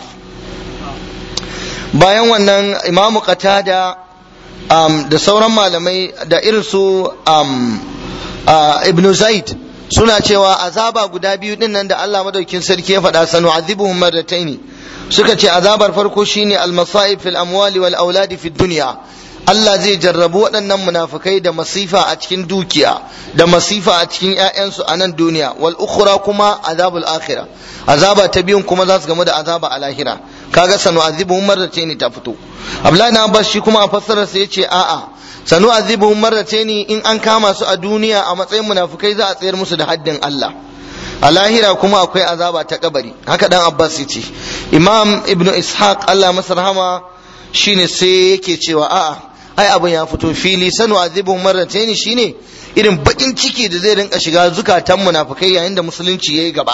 bayan wannan imamu qatada um, da sauran malamai da irin su um, uh, ibn zaid suna cewa azaba guda biyu din nan da Allah madaukin sarki ya faɗa sanu azibuhum marrataini suka ce azabar farko shine almasa'ib fil amwali wal auladi fid dunya Allah zai jarrabu waɗannan munafukai da masifa a cikin dukiya da masifa a cikin ƴaƴansu a nan duniya wal ukhra kuma azabul akhirah azaba ta biyun kuma za su gamu da azaba a lahira kaga sanu azibuhum marrataini ta fito Abdullahi na Abbas shi kuma a fassarar sa yace a'a sanu azibuhum marrataini in an kama su a duniya a matsayin munafukai za a tsayar musu da haddin Allah a lahira kuma akwai azaba ta kabari haka dan abbas ya ce imam ibn ishaq allah masa rahama shine sai yake cewa a'a ai abin ya fito fili sanu azibun marrataini shine irin bakin ciki da zai rinka shiga zukatan munafikai yayin da musulunci yayi gaba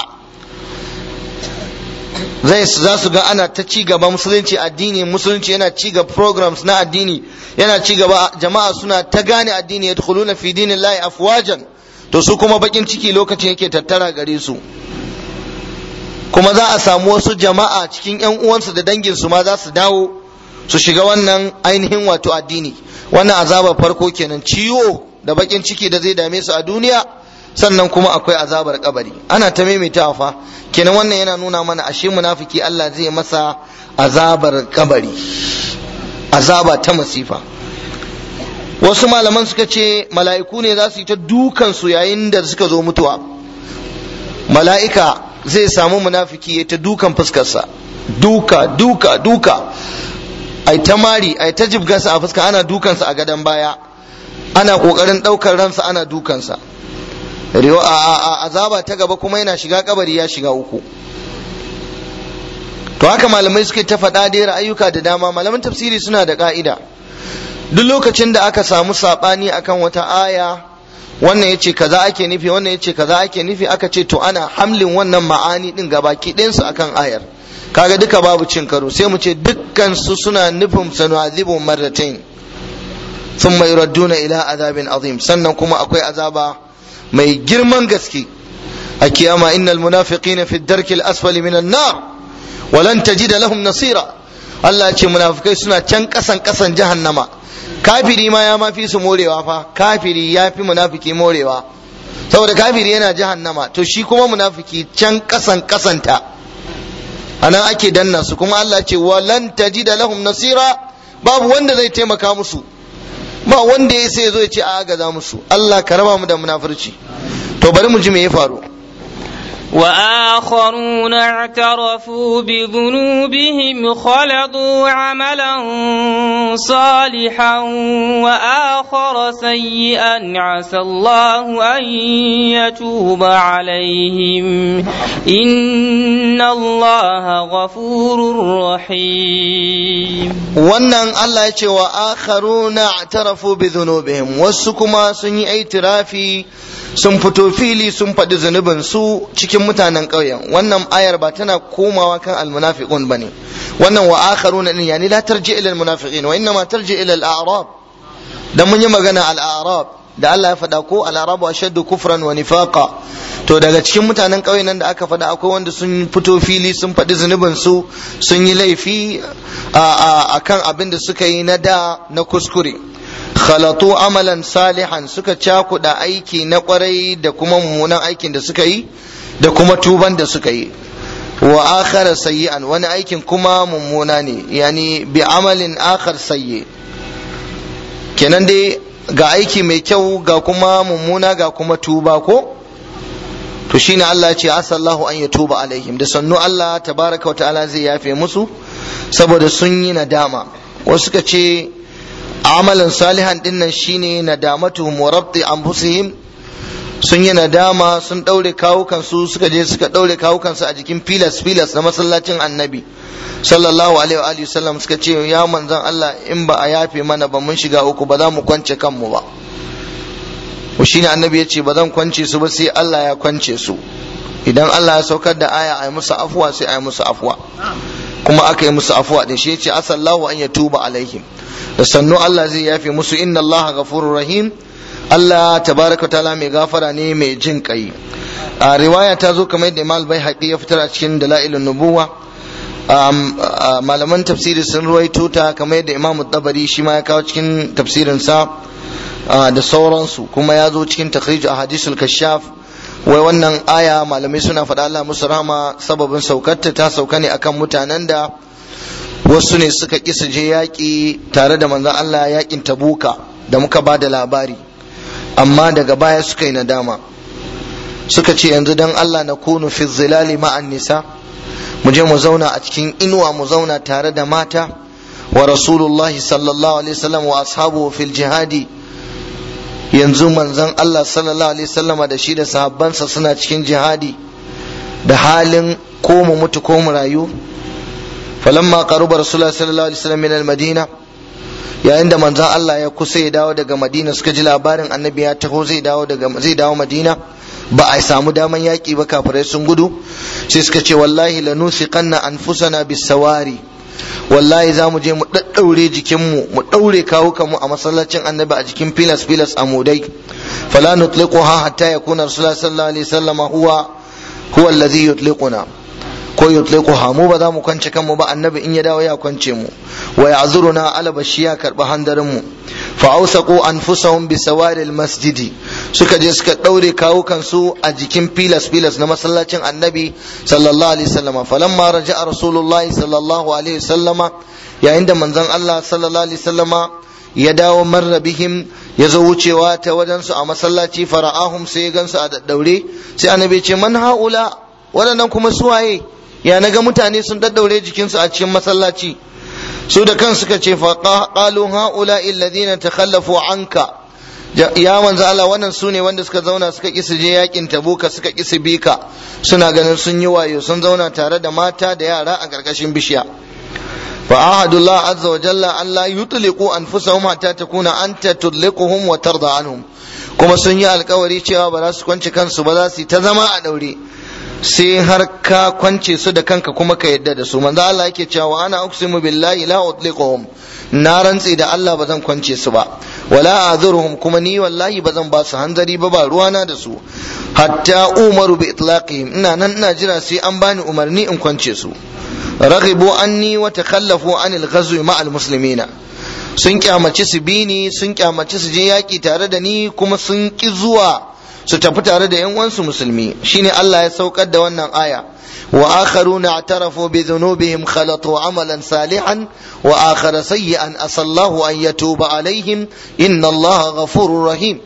zai za su ga ana ta ci gaba musulunci addini musulunci yana ci gaba programs na addini yana ci gaba jama'a suna ta gane addini yadkhuluna fi dinillahi afwajan to su kuma bakin ciki lokacin yake tattara gare su kuma za a samu wasu jama'a cikin yan uwansu da danginsu ma za su dawo su shiga wannan ainihin wato addini wannan azaba farko kenan ciwo da bakin ciki da zai dame su a duniya sannan kuma akwai azabar kabari ana ta maimaitawa fa kenan wannan yana nuna mana ashe munafiki Allah zai masa azabar kabari azaba ta masifa wasu malaman suka ce mala'iku ne za su yi ta dukan su yayin da suka zo mutuwa mala'ika zai samu munafiki ya ta dukan fuskarsa duka duka duka ai ta mari ai ta jibgarsa a fuska ana dukansa a gadon baya ana kokarin daukar ransa ana dukansa a azaba ta gaba kuma yana shiga kabari ya shiga uku to haka malamai suke ta faɗa da ra'ayuka da dama malaman tafsiri suna da ka'ida duk lokacin da aka samu saɓani akan wata aya wannan ya ce kaza ake nufi wannan ya ce kaza ake nufi aka ce to ana hamlin wannan ma'ani din gabaki ɗinsu akan ayar kaga duka babu cin karo sai mu ce dukkan su suna nufin sanu'adhibu marratain thumma yuradduna ila azabin azim sannan kuma akwai azaba mai girman gaske a kiyama innal munafiqina fi darki al-asfali min an-nar wa lan tajida lahum nasira Allah ce munafikai suna can kasan kasan jahannama kafiri ma ya mafi su morewa fa kafiri ya fi munafiki morewa saboda kafiri yana jahannama to shi kuma munafiki can kasan kasanta anan ake danna su kuma Allah ce walan tajida lahum nasira babu wanda zai taimaka musu ba wanda ya sai zo ya ce a agaza musu Allah ka raba mu da munafurci to bari mu ji me ya faru وآخرون اعترفوا بذنوبهم خلطوا عملا صالحا وآخر سيئا عسى الله أن يتوب عليهم إن الله غفور رحيم wannan Allah ya ce wa akharuna i'tarafu bi dhunubihim wasu kuma sun yi itirafi sun fito fili sun faɗi zunubin su cikin mutanen ƙauyen wannan ayar ba tana komawa kan almunafiqun bane wannan wa akharuna din yani la tarji ila almunafiqin wa inma tarji ila al-a'rab dan mun yi magana al-a'rab da Allah ya faɗa ko al-arabu ashaddu kufran wa nifaqa to daga cikin mutanen ƙauyen nan da aka faɗa akwai wanda sun fito fili sun faɗi zunubin su sun yi laifi a kan abin da suka yi na da na kuskure khalatu amalan salihan suka cakuɗa aiki na ƙwarai da kuma mummunan aikin da suka yi da kuma tuban da suka yi wa akhara sayyi'an wani aikin kuma mummuna ne yani bi amalin akhar sayyi kenan dai ga aiki mai kyau ga kuma mummuna ga kuma tuba ko to shine Allah ya ce asallahu an ya tuba alaihim da sannu Allah tabaraka wa ta'ala zai yafe musu saboda sun yi nadama wasu suka ce amalan salihan dinnan shine nadamatuhum wa rabti anfusihim sun yi nadama sun daure kawukan su suka je suka daure kawukan su a jikin filas filas na masallacin annabi sallallahu alaihi wa alihi sallam suka ce ya manzon Allah in ba a yafe mana ba mun shiga uku ba za mu kwance kanmu ba shi ne annabi ya ce ba zan kwance su ba sai Allah ya kwance su idan Allah ya saukar da aya a yi musu afuwa sai a yi musu afuwa kuma aka yi musu afuwa da shi ya ce asallahu an ya tuba alaihim da sannu Allah zai yafe musu inna Allah ghafurur rahim Allah tabaraka ta'ala mai gafara ne mai jin kai a riwaya ta zo kamar da Imam bai ya fitar a cikin dalailun nubuwa malaman tafsiri sun ruwaito ta kamar da Imam Tabari shi ma ya kawo cikin tafsirin sa da sauransu kuma ya zo cikin takhrij a hadisul kashaf wai wannan aya malamai suna faɗa Allah musu rahama sababin saukarta ta sauka ne akan mutanen da wasu ne suka ƙi su je yaƙi tare da manzon Allah yaƙin tabuka da muka ba da labari amma daga baya suka yi nadama suka ce yanzu dan Allah na kunu fi zilali ma'an nisa mu je mu zauna a cikin inuwa mu zauna tare da mata wa rasulullahi sallallahu alaihi wasallam wa ashabu fil jihadi yanzu manzon Allah sallallahu alaihi wasallama da shi da sahabbansa suna cikin jihadi da halin ko mu mutu ko mu rayu falamma qaruba rasulullah sallallahu alaihi wasallam min al-madina yayin da manzon Allah ya kusa ya dawo daga Madina suka ji labarin annabi ya taho zai dawo daga zai dawo Madina ba a samu daman yaƙi ba kafirai sun gudu sai suka ce wallahi lanusiqanna anfusana bis-sawari wallahi za mu je mu ɗaɗɗaure jikinmu mu ɗaure kawukanmu a masallacin annabi a jikin filas filas a mudai fala nutliquha hatta yakuna rasulullah sallallahu alaihi wasallam huwa huwa allazi yutliquna ko yutliquha mu ba za mu kwance kanmu ba annabi in ya dawo ya kwance mu wa ya'zuruna ala bashiya karba handarin mu fa awsaqu anfusahum bi sawari masjidi suka je suka daure kawukan su a jikin filas filas na masallacin annabi sallallahu alaihi wasallama falamma raja'a rasulullahi sallallahu alaihi wasallama yayin da manzon Allah sallallahu alaihi wasallama ya dawo marra bihim ya zo wucewa ta wajen su a masallaci fara'ahum sai ya gansu a daddaure sai annabi ce man haula waɗannan kuma suwaye ya naga mutane sun daddaure jikinsu a cikin masallaci su da kan suka ce fa qalu haula alladhina takhallafu anka ya manzo Allah wannan su ne wanda suka zauna suka ƙi su je yakin tabuka suka ƙi su bika suna ganin sun yi wayo sun zauna tare da mata da yara a ƙarƙashin bishiya fa ahadullah azza wa jalla an la yutliqu anfusahum hatta takuna anta tudliquhum wa tarda anhum kuma sun yi alkawari cewa ba za su kwance kansu ba za su yi ta zama a daure sai har ka kwance su da kanka kuma ka yadda da su manzo Allah yake cewa ana uqsimu billahi la utliquhum na rantse da Allah ba zan kwance su ba wala azuruhum kuma ni wallahi ba zan ba su hanzari ba ba ruwana da su hatta umaru bi itlaqihim ina nan ina jira sai an bani umarni in kwance su raghibu anni wa takhallafu anil ghazwi ma al muslimina sun kyamaci su bi ni sun kyamaci su je yaki tare da ni kuma sun ki zuwa su tafi tare da yan uwansu musulmi shine Allah ya saukar da wannan aya wa akharuna i'tarafu bi dhunubihim khalatu amalan salihan wa akhara sayyi'an asallahu an yatuba alaihim inna Allah ghafurur rahim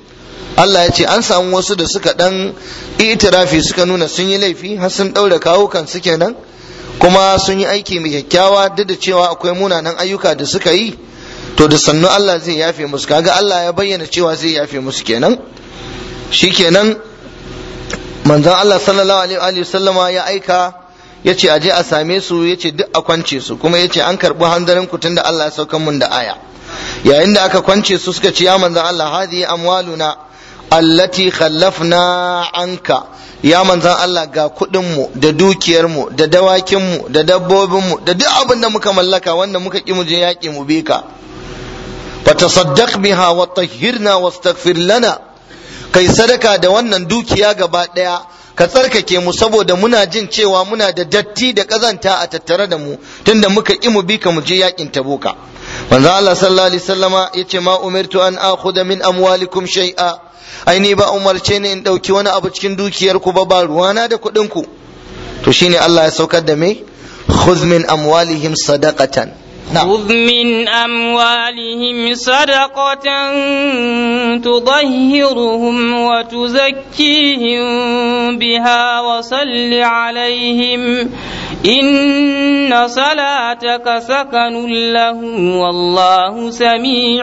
Allah ya ce an samu wasu da suka dan itirafi suka nuna sun yi laifi har sun daure kawo kan su kenan kuma sun yi aiki mai kyakkyawa duk da cewa akwai munanan ayyuka da suka yi to da sannu Allah zai yafe musu kaga Allah ya bayyana cewa zai yafe musu kenan shikenan manzon Allah sallallahu alaihi wa sallama ya aika ya ce aje a same su ya ce duk a kwance su kuma ya ce an karɓi hanzarin ku tunda Allah ya saukan mun da aya yayin da aka kwance su suka ce ya manzon Allah hadi amwaluna allati khallafna anka ya manzon Allah ga kuɗin mu da dukiyar mu da dawakin mu da dabbobin mu da duk abin da muka mallaka wanda muka ki mu je yaƙi mu bi ka fatasaddaq biha wa tahhirna wastaghfir lana kai sadaka da wannan dukiya gaba ɗaya ka tsarkake mu saboda muna jin cewa muna da datti da ƙazanta a tattare da mu tunda muka ƙi mu bi ka mu je yakin tabuka manzo Allah sallallahu alaihi wasallama yace ma umirtu an akhudha min amwalikum shay'a ai ni ba umarce ne in dauki wani abu cikin dukiyar ku ba ba ruwana da kuɗin ku to shine Allah ya saukar da me khudh min amwalihim sadaqatan خذ من أموالهم صدقة تطهرهم وتزكيهم بها وصل عليهم إن صلاتك سكن لهم والله سميع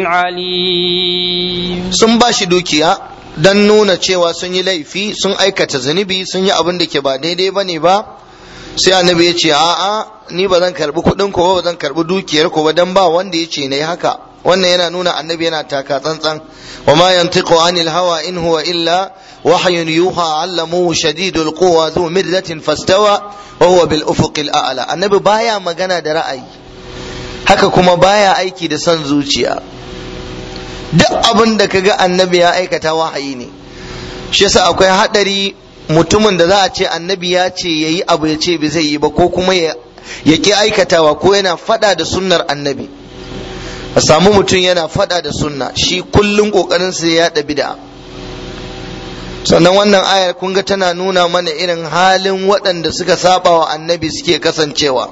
عليم sun ba shi dukiya don nuna cewa sun yi laifi sun aikata zunubi sun yi abin da ke ba daidai ba ne ba sai annabi ya ce a'a ni ba zan karbi kuɗin ko ba zan karbi dukiyar ko ba dan ba wanda ya ce nayi haka wannan yana nuna annabi yana taka tsantsan wa ma yantiqu anil hawa in huwa illa wahyun yuha allamuhu shadidul quwa dhu mirratin fastawa wa huwa bil ufuqil a'la annabi baya magana da ra'ayi haka kuma baya aiki da son zuciya duk abin da kaga annabi ya aikata wahayi ne shi yasa akwai hadari mutumin da za a ce annabi ya ce ya yi abu ya ce bai zai yi ba ko kuma ya ƙi aikatawa ko yana fada da sunnar annabi a samu mutum yana fada da sunna shi kullum ƙoƙarin sa ya yaɗa bid'a sannan wannan ayar kun ga tana nuna mana irin halin waɗanda suka saba wa annabi suke kasancewa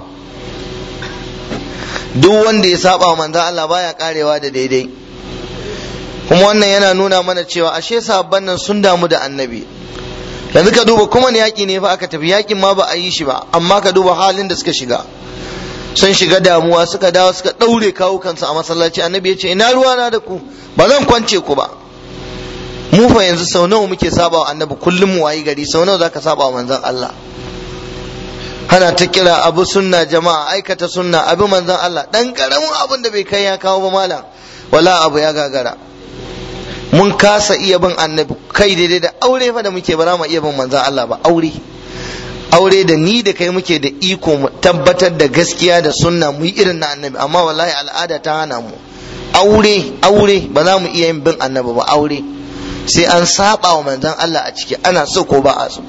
duk wanda ya saba wa manzo Allah baya karewa da daidai kuma wannan yana nuna mana cewa ashe sabon nan sun damu da annabi yanzu ka duba kuma ne yaƙi ne fa aka tafi yaƙin ma ba a yi shi ba amma ka duba halin da suka shiga sun shiga damuwa suka dawo suka ɗaure kawo kansu a masallaci annabi ya ce ina ruwa na da ku ba zan kwance ku ba mu fa yanzu sau nawa muke saba wa annabi kullum mu wayi gari sau nawa zaka saba wa manzon Allah hana ta kira abu sunna jama'a aikata sunna abu manzon Allah dan karamin abin da bai kai ya kawo ba malam wala abu ya gagara mun kasa iya bin annabi kai daidai da aure fa da muke ba za mu iya bin manzon Allah ba aure aure da ni da kai muke da iko mu tabbatar da gaskiya da sunna mu yi irin na annabi amma wallahi al'ada ta hana mu aure aure ba za mu iya yin bin annabi ba aure sai an saba wa manzon Allah a ciki ana so ko ba a so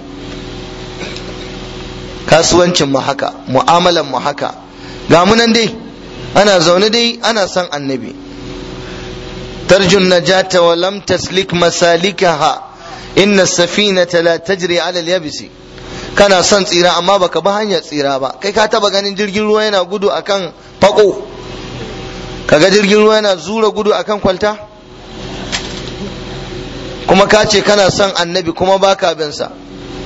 kasuwancin mu haka mu'amalan mu haka ga mu nan dai ana zaune dai ana son annabi ترجو النجاة ولم تسلك مسالكها إن السفينة لا تجري على اليابس kana son tsira amma baka bi hanyar tsira ba kai ka taba ganin jirgin ruwa yana gudu akan fako kaga jirgin ruwa yana zura gudu akan kwalta kuma ka ce kana son annabi kuma baka bin sa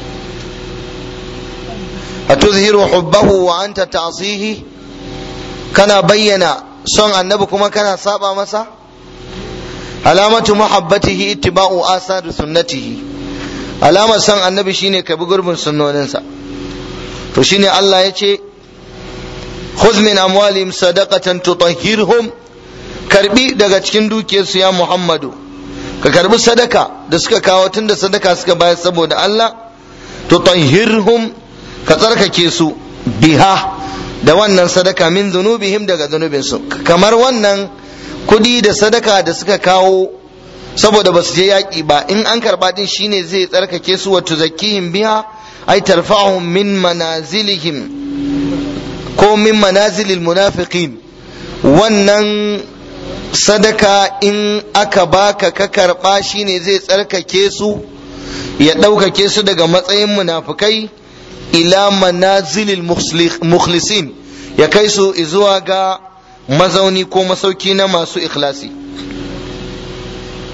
atuzhiru hubbahu wa anta ta'sihi kana bayyana son annabi kuma kana saba masa alamatu mahabbatihi ittiba'u asar sunnatihi alamar san annabi shine ka bi gurbin sunnoninsa to shine Allah ya ce khudh min amwalihim sadaqatan tutahhirhum karbi daga cikin dukiyarsu ya Muhammadu ka karbi sadaka da suka kawo tunda sadaka suka bayar saboda Allah tutahhirhum ka tsarkake su biha da wannan sadaka min zunubihim daga zunubinsu kamar wannan kudi da sadaka da suka kawo saboda ba su je yaƙi ba in an karɓa din shine zai tsarkake su wa tuzakkihim biha ay tarfa'uhum min manazilihim ko min manazilil munafiqin wannan sadaka in aka baka ka karɓa shine zai tsarkake su ya ɗaukake su daga matsayin munafikai ila manazilil mukhlisin ya kai su zuwa ga mazauni ko masauki na masu ikhlasi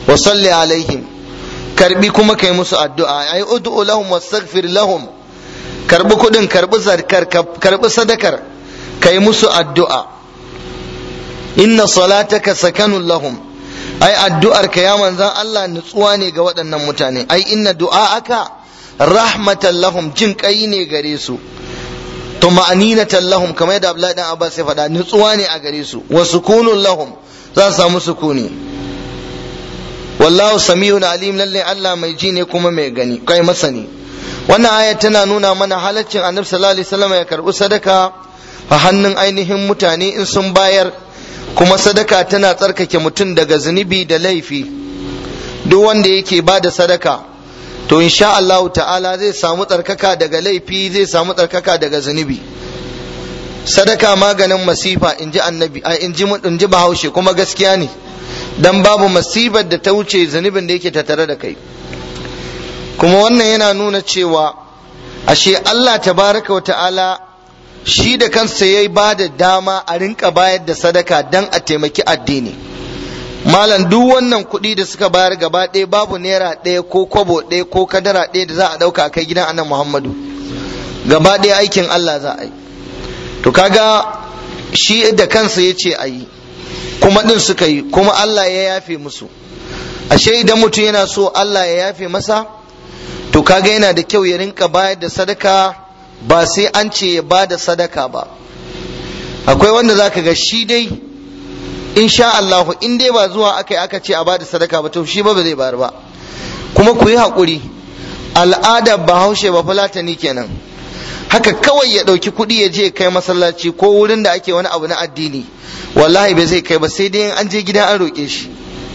wa salli alaihim karbi kuma kai musu addu'a ai ud'u lahum wastaghfir lahum karbi kudin karbi zarkar karbi sadakar kai musu addu'a inna salataka sakanun lahum ai addu'ar ka ya manzan Allah nutsuwa ne ga waɗannan mutane ai inna du'a'aka rahmatan lahum jin kai ne gare su to ma'aninatan lahum kamar yadda Abdullahi dan Abbas ya faɗa nutsuwa ne a gare su wa sukunun lahum za su samu sukuni wallahu samiyun alim lalle Allah mai ji ne kuma mai gani kai masani wannan aya tana nuna mana halaccin annabi sallallahu alaihi wasallam ya karbi sadaka a hannun ainihin mutane in sun bayar kuma sadaka tana tsarkake mutum daga zunubi da laifi duk wanda yake ba da sadaka to insha Allah ta'ala zai samu tsarkaka daga laifi zai samu tsarkaka daga zunubi sadaka maganin masifa in ji annabi in ji in ji bahaushe kuma gaskiya ne dan babu masifar da ta wuce zunubin da yake tattare da kai kuma wannan yana nuna cewa ashe Allah tabaraka wa ta'ala shi da kansa ya ba da dama a rinka bayar da sadaka dan a taimaki addini malam duk wannan kuɗi da suka bayar gaba ɗaya babu naira ɗaya ko kwabo ɗaya ko kadara ɗaya da za a ɗauka a kai gidan annan muhammadu gaba ɗaya aikin allah za a yi to kaga shi da kansa ya ce a yi kuma ɗin suka yi kuma allah ya yafe musu ashe idan mutum yana so allah ya yafe masa to kaga yana da kyau ya rinka bayar da sadaka ba sai an ce ya ba da sadaka ba akwai wanda zaka ga shi dai insha Allah in dai ba zuwa aka yi aka ce a ba da sadaka ba to shi ba ba zai bayar ba kuma ku yi haƙuri al'adar bahaushe ba fulatani kenan haka kawai ya ɗauki kuɗi ya je kai masallaci ko wurin da ake wani abu na addini wallahi bai zai kai ba sai dai an je gida an roƙe shi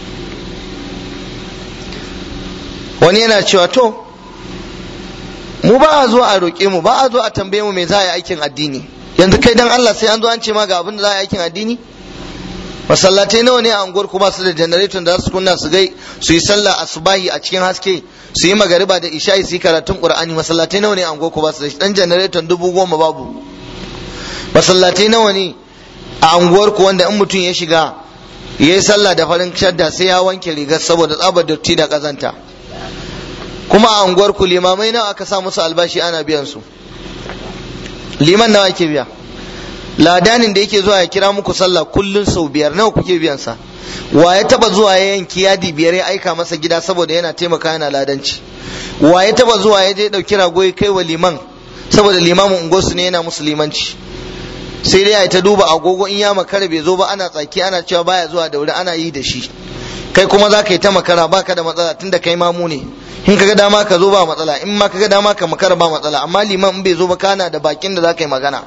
wani yana cewa to mu ba a zuwa a roƙe mu ba a zuwa a tambaye mu me za a yi aikin addini yanzu kai dan Allah sai an zo an ce ma ga abin da za a yi aikin addini masallatai nawa ne a unguwar ku ba su da generator da za su kunna su gai su yi sallah asubahi a cikin haske su yi magariba da isha'i su yi karatun qur'ani masallatai nawa ne a unguwar ku ba su da dan generator dubu goma babu masallatai nawa ne a unguwar ku wanda in mutum ya shiga ya yi sallah da farin shadda sai ya wanke rigar saboda tsabar dotti da kazanta kuma a unguwar ku limamai nawa aka sa musu albashi ana biyan su liman nawa ake biya ladanin da yake zuwa ya kira muku sallah kullun sau biyar nawa kuke biyan sa wa ya taba zuwa ya yanki yadi biyar ya aika masa gida saboda yana taimaka yana ladanci wa ya taba zuwa ya je dauki rago ya kai wa liman saboda limamin unguwarsu ne yana musu limanci sai dai ya ta duba agogo in ya makara bai zo ba ana tsaki ana cewa baya zuwa da wuri ana yi da shi kai kuma za ka yi ta makara baka da matsala tunda kai mamu ne in kaga dama ka zo ba matsala in ma kaga dama ka makara ba matsala amma liman in bai zo ba kana da bakin da za ka yi magana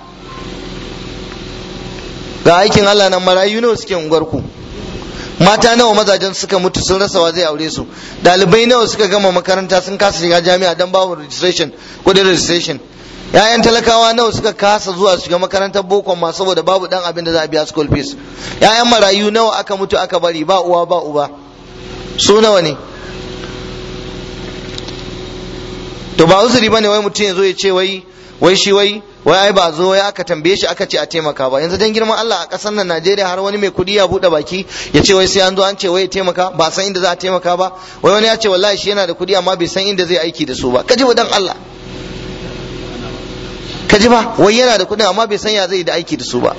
ga aikin Allah nan marayu nawa suke unguwar ku mata nawa mazajen suka mutu sun rasa wa zai aure su dalibai nawa suka gama makaranta sun kasa shiga jami'a dan babu registration kudin registration yayan talakawa nawa suka kasa zuwa shiga makarantar boko ma saboda babu dan abin da za a biya school fees yayan marayu nawa aka mutu aka bari ba uwa ba uba su nawa ne to ba uzuri bane wai mutum ya zo ya ce wai wai shi wai wai ai ba zo ya aka tambaye shi aka ce a taimaka ba yanzu dan girman Allah a kasar nan Najeriya har wani mai kudi ya bude baki ya ce wai sai an zo an ce wai ya taimaka ba san inda za a taimaka ba wai wani ya ce wallahi shi yana da kudi amma bai san inda zai aiki da su ba kaji wa dan Allah kaji ba wai yana da kudin amma bai san ya zai da aiki da su ba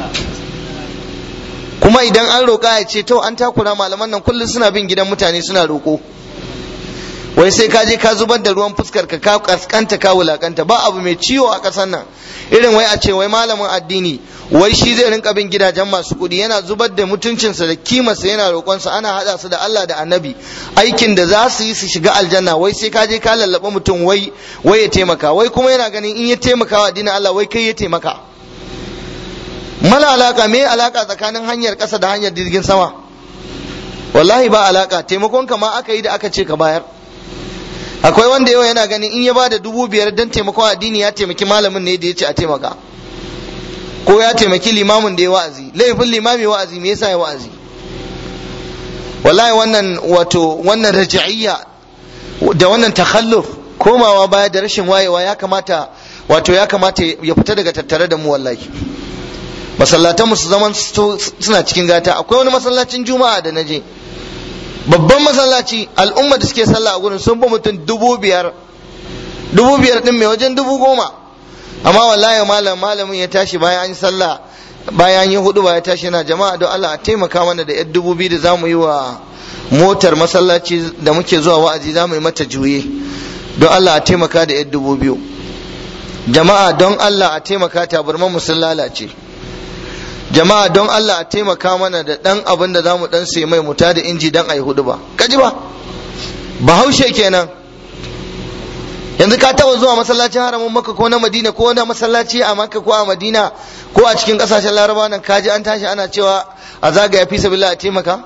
kuma idan an roƙa ya ce to an takura malaman nan kullum suna bin gidan mutane suna roƙo wai sai ka je ka zubar da ruwan fuskar ka ka kaskanta ka wulakanta ba abu mai ciwo a ƙasar nan irin wai a ce wai malamin addini wai shi zai rinka bin gidajen masu kuɗi yana zubar da mutuncinsa da kimarsa yana roƙonsa ana haɗa su da Allah da annabi aikin da za su yi su shiga aljanna wai sai ka je ka lallaba mutum wai wai ya taimaka wai kuma yana ganin in ya taimaka wa addinin Allah wai kai ya taimaka mala alaka me alaka tsakanin hanyar ƙasa da hanyar jirgin sama wallahi ba alaka taimakon ka ma aka yi da aka ce ka bayar akwai wanda yau yana ganin in ya ba da dubu biyar don taimakon addini ya taimaki malamin ne da ya ce a taimaka ko ya taimaki limamin da ya wa'azi laifin limami wa'azi me yasa ya wa'azi wallahi wannan wato wannan raja'iyya da wannan takhalluf komawa baya da rashin wayewa ya kamata wato ya kamata ya fita daga tattare da mu wallahi masallatan mu su zaman suna cikin gata akwai wani masallacin juma'a da naje babban masallaci al'umma da suke sallah a gurin sun fi mutum dubu biyar dubu biyar din mai wajen dubu goma amma wallahi malam malamin ya tashi bayan an yi sallah bayan an yi hudu ba ya tashi yana jama'a don Allah a taimaka mana da yar dubu biyu da za mu yi wa motar masallaci da muke zuwa wa'azi za mu yi mata juye don Allah a taimaka da yar dubu biyu jama'a don Allah a taimaka tabarman mu sun lalace jama'a don Allah a taimaka mana da dan abin da zamu dan sai mai muta da inji dan ayi hudu ba kaji ba bahaushe kenan yanzu ka taba zuwa masallacin haramun makka ko na madina ko na masallaci a makka ko a madina ko a cikin kasashen laraba nan kaji an tashi ana cewa a zagaya fi sabilillah a taimaka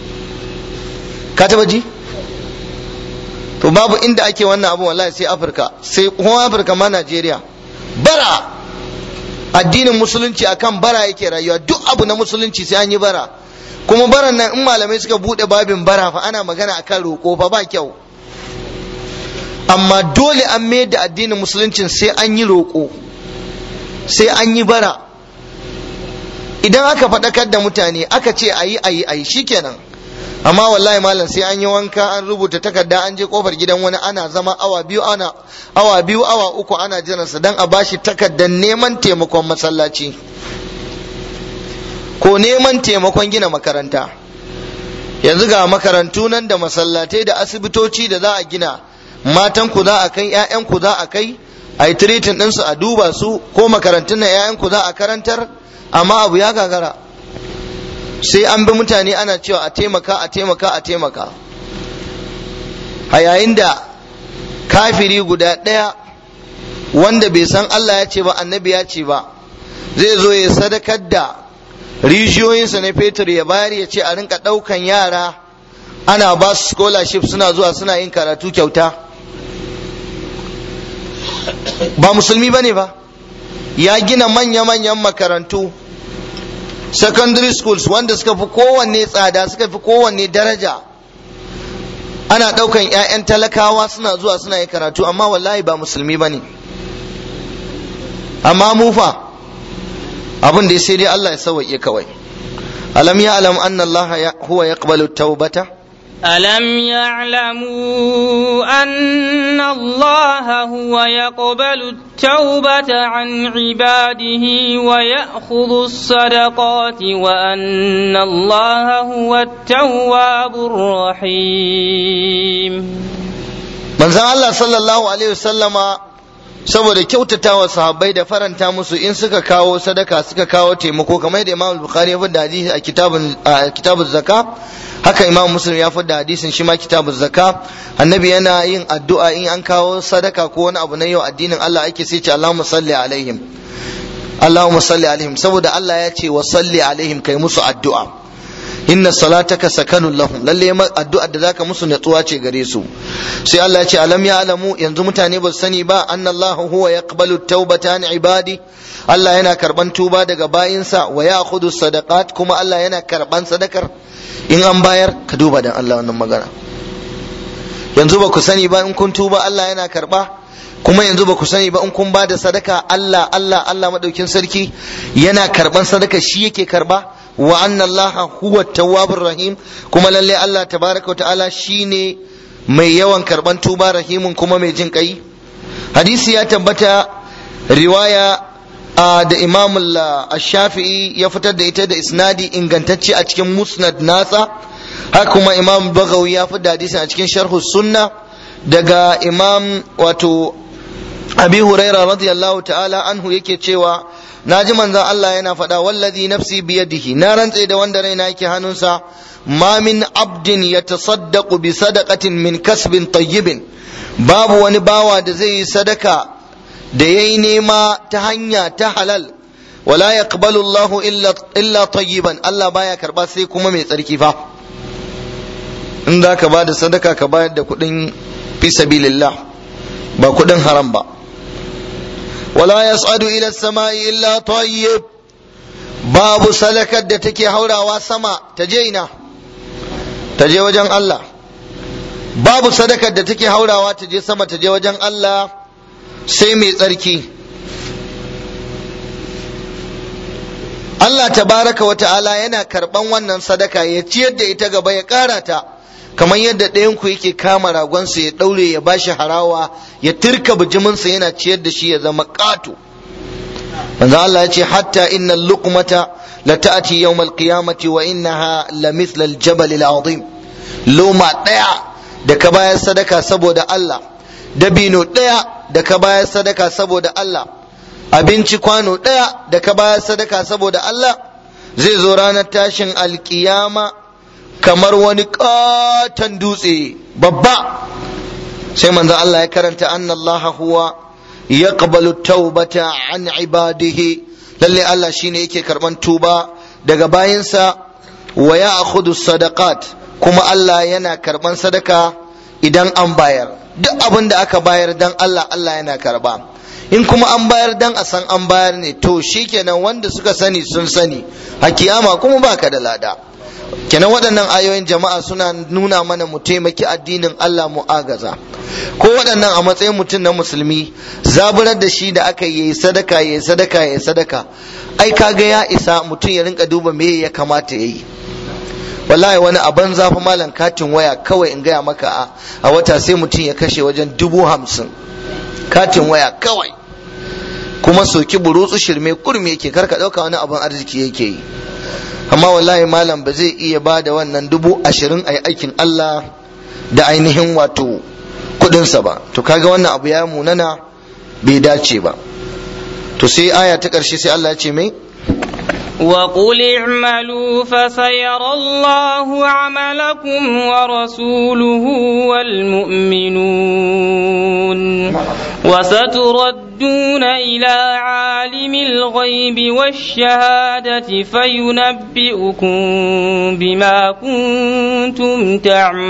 ka taba ji to babu inda ake wannan abu wallahi sai afirka sai kuma afirka ma najeriya bara addinin musulunci akan bara yake rayuwa duk abu na musulunci sai an yi bara kuma baran nan in malamai suka bude babin bara fa ana magana akan roƙo fa ba kyau amma dole an mayar da addinin musuluncin sai an yi roƙo sai an yi bara idan aka faɗakar da mutane aka ce ayi ayi ayi shikenan amma wallahi malam sai an yi wanka an rubuta takarda an je kofar gidan wani ana zama awa biyu ana awa biyu awa uku ana jiransa dan a bashi takardar neman taimakon masallaci ko neman taimakon gina makaranta yanzu ga makarantu nan da masallatai da asibitoci da za a gina matan ku za a kai ƴaƴan ku za a kai a yi tiritin ɗinsu a duba su ko makarantun na ƴaƴan ku za a karantar amma abu ya gagara sai an bi mutane ana cewa a taimaka a taimaka a taimaka a yayin da kafiri guda ɗaya wanda bai san Allah ya ce ba annabi ya ce ba zai zo ya sadakar da rijiyoyinsa na fetur ya bayar ya ce a rinka ɗaukan yara ana ba su scholarship suna zuwa suna yin karatu kyauta ba musulmi ba ne ba ya gina manya-manyan makarantu secondary schools wanda suka fi kowanne tsada suka fi kowanne daraja ana ɗaukan 'ya'yan talakawa suna zuwa suna yin karatu amma wallahi ba musulmi ba ne amma mufa abin da sai dai Allah ya sauwaƙe kawai alam ya alam anna Allah huwa yaqbalu taubata ألم يعلموا أن الله هو يقبل التوبة عن عباده ويأخذ الصدقات وأن الله هو التواب الرحيم من زال الله صلى الله عليه وسلم saboda kyautatawa sahabbai da faranta musu in suka kawo sadaka suka kawo taimako kamar da Imam Bukhari ya fada hadisi a kitabun a kitabun zakka haka Imam Muslim ya fada hadisin shi ma kitabun zakka annabi yana yin addu'a in an kawo sadaka ko wani abu na yau addinin Allah ake sai ce Allahumma salli alaihim Allahumma salli alaihim saboda Allah ya ce wa salli alaihim kai musu addu'a inna salataka sakanun lahum lalle addu'ar da zaka musu natsuwa ce gare su sai Allah ya ce alam ya alamu yanzu mutane ba su sani ba annallahu huwa yaqbalu tawbata an ibadi Allah yana karban tuba daga bayinsa wa ya'khudhu sadaqat kuma Allah yana karban sadakar in an bayar ka duba dan Allah wannan magana yanzu ba ku sani ba in kun tuba Allah yana karba kuma yanzu ba ku sani ba in kun ba da sadaka Allah Allah Allah madaukin sarki yana karban sadaka shi yake karba wa anna Allah huwa tawwabur rahim kuma lalle Allah tabaraka wa ta'ala shine mai yawan karban tuba rahimun kuma mai jin kai hadisi ya tabbata riwaya da imam shafi'i ya fitar da ita da isnadi ingantacce a cikin musnad nasa haka kuma imam bagawi ya fitar da hadisin a cikin sharhu sunna daga imam wato abi huraira radiyallahu ta'ala anhu yake cewa na ji manzon Allah yana faɗa wallazi nafsi biyadihi na rantse da wanda raina yake hannunsa ma min abdin yatasaddaqu bi sadaqatin min kasbin tayyibin babu wani bawa da zai yi sadaka da yayi nema ta hanya ta halal wala yaqbalu Allah illa illa tayyiban Allah baya karba sai kuma mai tsarki fa in za ka ba da sadaka ka bayar da kuɗin fi sabilillah ba kuɗin haram ba wala yas'adu ila samai illa tayyib babu sadakar da take haurawa sama ta je ina ta je wajen Allah babu sadakar da take haurawa ta je sama ta je wajen Allah sai mai tsarki Allah tabaraka wa ta'ala yana karban wannan sadaka ya ciyar da ita gaba ya ƙara ta kamar yadda ɗayan ku yake kama ragonsa ya ɗaure ya bashi harawa ya turka bijiminsa yana ciyar da shi ya zama ƙato manzo Allah ya ce hatta inna luqmata la ta'ti yawm al-qiyamati wa innaha la mithla al-jabal al-azim loma daya da ka bayar sadaka saboda Allah dabino daya da ka bayar sadaka saboda Allah abinci kwano daya da ka bayar sadaka saboda Allah zai zo ranar tashin alkiyama kamar wani katon dutse babba sai manzo Allah ya karanta anna Allah huwa yaqbalu taubata an ibadihi lalle Allah shine yake karban tuba daga bayinsa wa ya'khudhu sadaqat kuma Allah yana karban sadaka idan an bayar duk abin da aka bayar dan Allah Allah yana karba in kuma an bayar dan a san an bayar ne to shikenan wanda suka sani sun sani a kiyama kuma baka da lada kenan waɗannan ayoyin jama'a suna nuna mana mu taimaki addinin Allah mu agaza ko waɗannan a matsayin mutum na musulmi zaburar da shi da aka yi sadaka ya sadaka ya sadaka ai kaga ya isa mutum ya rinka duba me ya kamata ya yi wallahi wani a banza fa malam katin waya kawai in gaya maka a wata sai mutum ya kashe wajen dubu hamsin katin waya kawai kuma soki burutsu shirme kurmi yake karka ɗauka wani abin arziki yake yi amma wallahi malam ba zai iya ba da wannan dubu ashirin a aikin Allah da ainihin wato kudinsa ba to kaga wannan abu ya munana bai dace ba to sai aya ta ƙarshe sai Allah ya ce mai وقل اعملوا فسيرى الله عملكم ورسوله والمؤمنون وستردون إلى عالم الغيب والشهادة فينبئكم بما كنتم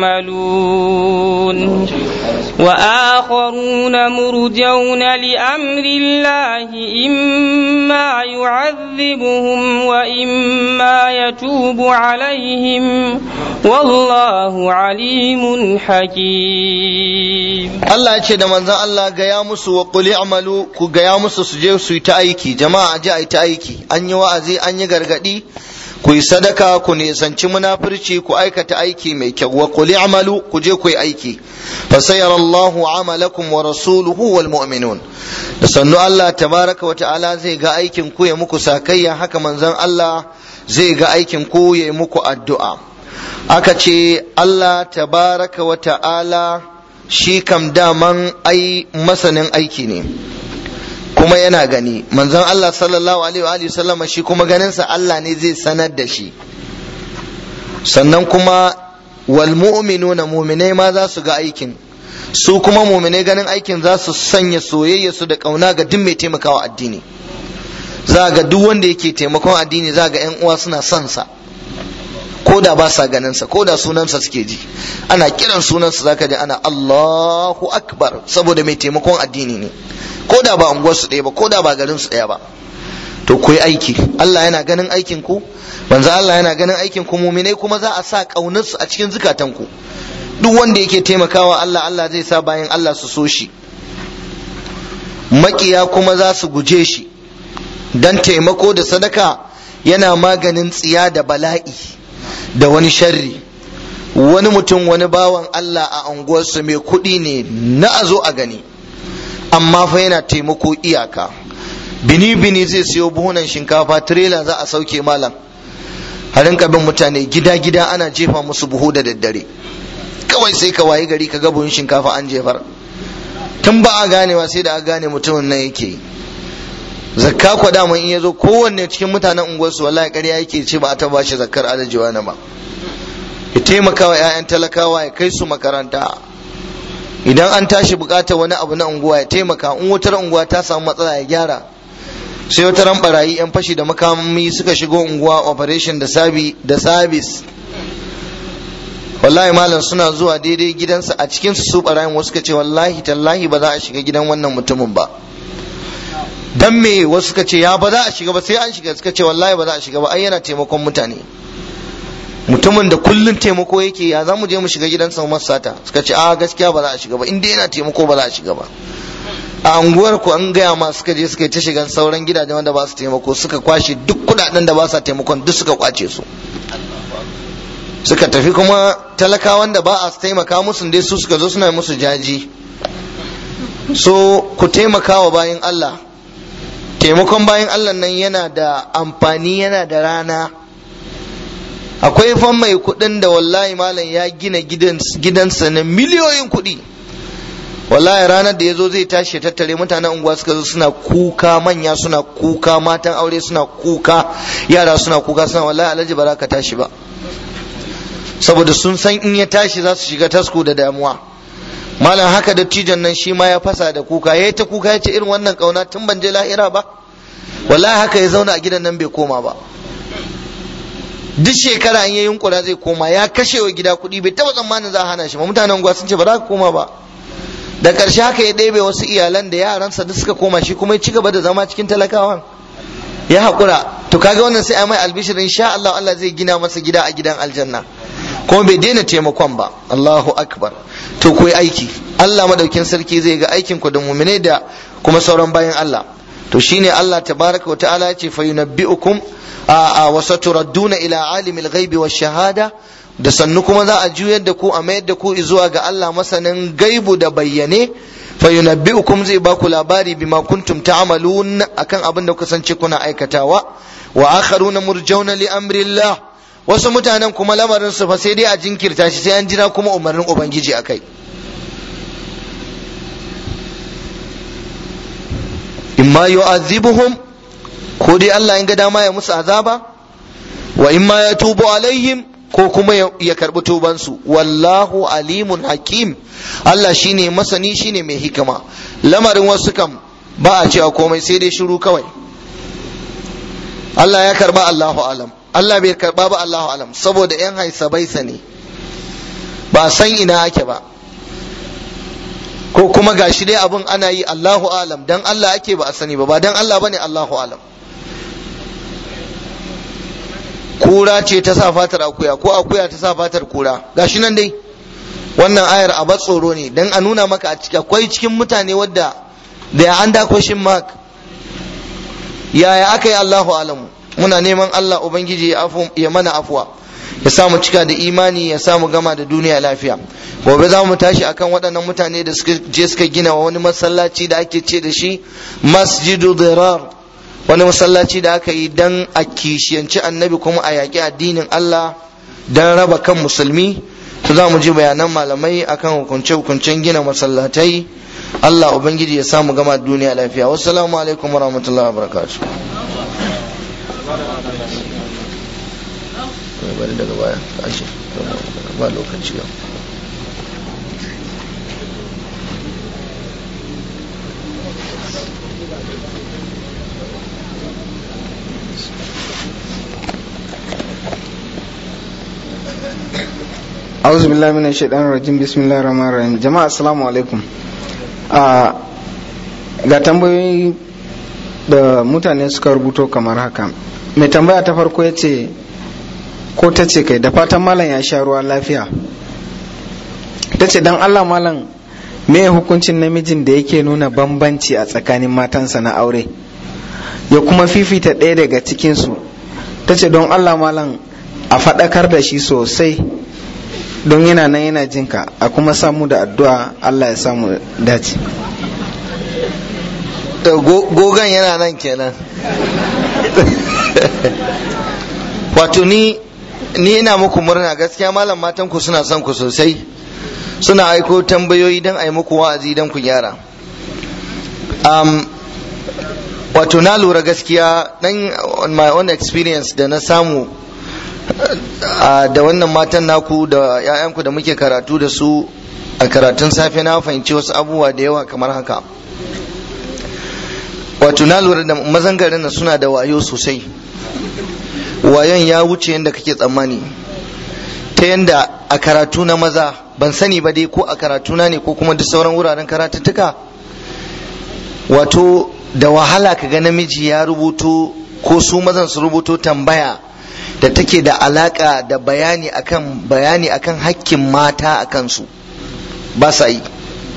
تعملون وآخرون مرجون لأمر الله إما يعذبهم وإما يتوب عليهم والله عليم حكيم Allah ya ce da manzon Allah gaya musu wa qul i'malu ku gaya musu su je su yi ta aiki jama'a je a yi ta aiki an yi wa'azi an yi gargadi ku yi sadaka ku nisanci munafurci ku aikata aiki mai kyau wa qul i'malu ku je ku yi aiki fa sayarallahu amalakum wa rasuluhu wal mu'minun da sannu Allah tabaraka wa ta'ala zai ga aikin ku ya muku sakayya haka manzon Allah zai ga aikin ku ya muku addu'a aka ce Allah tabaraka wa ta'ala shi kam daman ai masanin aiki ne kuma yana gani manzon Allah sallallahu alaihi wa sallama shi kuma ganinsa Allah ne zai sanar da shi sannan kuma wal mu'minuna mu'minai ma za su ga aikin su kuma mu'minai ganin aikin za su sanya soyayya su da kauna ga duk mai taimakawa addini za ga duk wanda yake taimakon addini za ga yan uwa suna son sa ko da ba sa ganin sa ko da sunansa suke ji ana kiran sunansa zaka ji ana Allahu akbar saboda mai taimakon addini ne ko da ba unguwar su ɗaya ba ko da ba garin su ɗaya ba to ku yi aiki Allah yana ganin aikin ku manzo Allah yana ganin aikin ku muminai kuma za a sa kaunar su a cikin zukatan ku duk wanda yake taimakawa Allah Allah zai sa bayan Allah su so shi makiya kuma za su guje shi dan taimako da sadaka yana maganin tsiya da bala'i da wani sharri wani mutum wani bawan Allah a unguwarsu mai kuɗi ne na a zo a gani amma fa yana taimako iyaka bini bini zai siyo buhunan shinkafa tirela za a sauke malam a rinka bin mutane gida gida ana jefa musu buhu da daddare kawai sai ka wayi gari ka ga buhun shinkafa an jefar tun ba a ganewa sai da a gane mutumin nan yake zakka kwa daman in ya zo kowanne cikin mutanen unguwarsu wallahi ƙarya yake ce ba a taba shi zakkar alajiwa na ba ya taimaka wa 'ya'yan talakawa ya kai su makaranta idan an tashi bukatar wani abu na unguwa ya taimaka in wutar unguwa ta samu matsala ya gyara sai wata ran barayi 'yan fashi da makami suka shigo unguwa operation da sabi da sabis wallahi malam suna zuwa daidai gidansa a cikin su su barayin wasu suka ce wallahi tallahi ba za a shiga gidan wannan mutumin ba dan me wasu suka ce ya ba za a shiga ba sai an shiga suka ce wallahi ba za a shiga ba ai yana taimakon mutane mutumin da kullun taimako yake ya za mu je mu shiga gidansa mu sata suka ce a gaskiya ba za a shiga ba in dai yana taimako ba za a shiga ba a unguwar ku an gaya ma suka je suka yi ta shigan sauran gidajen wanda ba su taimako suka kwashe duk kudaden da ba sa taimakon duk suka kwace su suka tafi kuma talakawan da ba a taimaka musu dai su suka zo suna musu jaji so ku taimaka wa bayan Allah taimakon bayan Allah nan yana da amfani yana da rana akwai fan mai kudin da wallahi malam ya gina gidansa na miliyoyin kudi wallahi ranar da ya zo zai tashi tattare mutanen unguwa suka zo suna kuka manya suna kuka matan aure suna kuka yara suna kuka suna wallahi alhaji ba za ka tashi ba saboda sun san in ya tashi za su shiga tasko da damuwa malam haka dattijan nan shi ma ya fasa da kuka ya ta kuka ya ce irin wannan kauna tun ban je lahira ba wallahi haka ya zauna a gidan nan bai koma ba duk shekara an yi yunkura zai koma ya kashe wa gida kuɗi bai taɓa tsammanin za a hana shi ba mutanen unguwa sun ce ba za ka koma ba da ƙarshe haka ya ɗebe wasu iyalan da yaransa duk suka koma shi kuma ya ci gaba da zama cikin talakawan ya haƙura to kaga wannan sai a mai albishir insha Allah Allah zai gina masa gida a gidan aljanna kuma bai daina taimakon ba Allahu akbar to ku aiki Allah madaukin sarki zai ga aikin ku da mu'mine da kuma sauran bayan Allah to shine Allah tabaraka wa ta'ala ya ce fa yunabbi'ukum a wa saturadduna ila alimil ghaibi wash shahada da sannu kuma za a juyar da ku a mayar da ku zuwa ga Allah masanin gaibu da bayyane fa yunabbi'ukum zai ba ku labari bima kuntum ta'malun akan abin da kusance kuna aikatawa wa akharuna murjauna li amrillah wasu mutanen kuma lamarin su fa sai dai a jinkirta shi sai an jira kuma umarnin ubangiji akai imma yu'adhibuhum ko dai Allah in ga dama ya musu azaba wa imma ya tubu alaihim ko kuma ya karbi tubansu wallahu alimun hakim Allah shine masani shine mai hikima lamarin wasu kam ba a cewa komai sai dai shiru kawai Allah ya karba Allahu alam Allah bai karba ba Allahu alam saboda yan haisa baisa ne ba san ina ake ba ko kuma gashi dai abun ana yi Allahu alam dan Allah ake ba a sani ba ba dan Allah bane Allahu alam kura ce ta sa fatar akuya ko akuya ta sa fatar kura gashi nan dai wannan ayar a tsoro ne dan a nuna maka a ciki akwai cikin mutane wadda da ya an question mark yaya aka yi Allahu alamu muna neman Allah ubangiji ya mana afuwa ya samu cika da imani ya samu gama da duniya lafiya gobe za mu tashi akan waɗannan mutane da suka je suka gina wani masallaci da ake ce da shi masjidu dirar wani masallaci da aka yi dan a kishiyanci annabi kuma a yaƙi addinin Allah dan raba kan musulmi to za mu ji bayanan malamai akan hukunce-hukuncen gina masallatai Allah ubangiji ya samu gama duniya lafiya wassalamu alaikum warahmatullahi wabarakatuh bari daga baya kashi ba lokaci yau auzu billahi minash shaitanir rajim bismillahir rahmanir rahim jama'a assalamu alaikum ga tambayoyi da mutane suka rubuto kamar haka mai tambaya ta farko ya ce ko ta ce kai da fatan malam ya sha ruwa lafiya ta ce don allah malam me hukuncin namijin da yake nuna bambanci a tsakanin matansa na aure ya kuma fifita ɗaya daga cikinsu ta ce don allah malam a faɗakar da shi sosai don yana nan yana jinka a kuma samu da addu'a allah ya samu dace gogon yana nan kenan wato ni ni ina muku murna gaskiya malam matan ku suna son ku sosai suna aiko tambayoyi don a yi muku wa'azi don ku gyara um, wato na lura gaskiya dan on my own experience da na samu uh, da wannan matan naku da 'ya'yanku da muke karatu da su a karatun safe na fahimci wasu abubuwa da yawa kamar haka wato na lura da mazan garin nan suna da wayo sosai wayon ya wuce yadda kake tsammani ta yadda a karatu na maza ban sani ba dai ko a karatu na ne ko kuma duk sauran wuraren karatuttuka wato da wahala ka ga namiji ya rubuto ko su mazan su rubuto tambaya da take da alaka da bayani akan bayani akan hakkin mata a kansu ba sa yi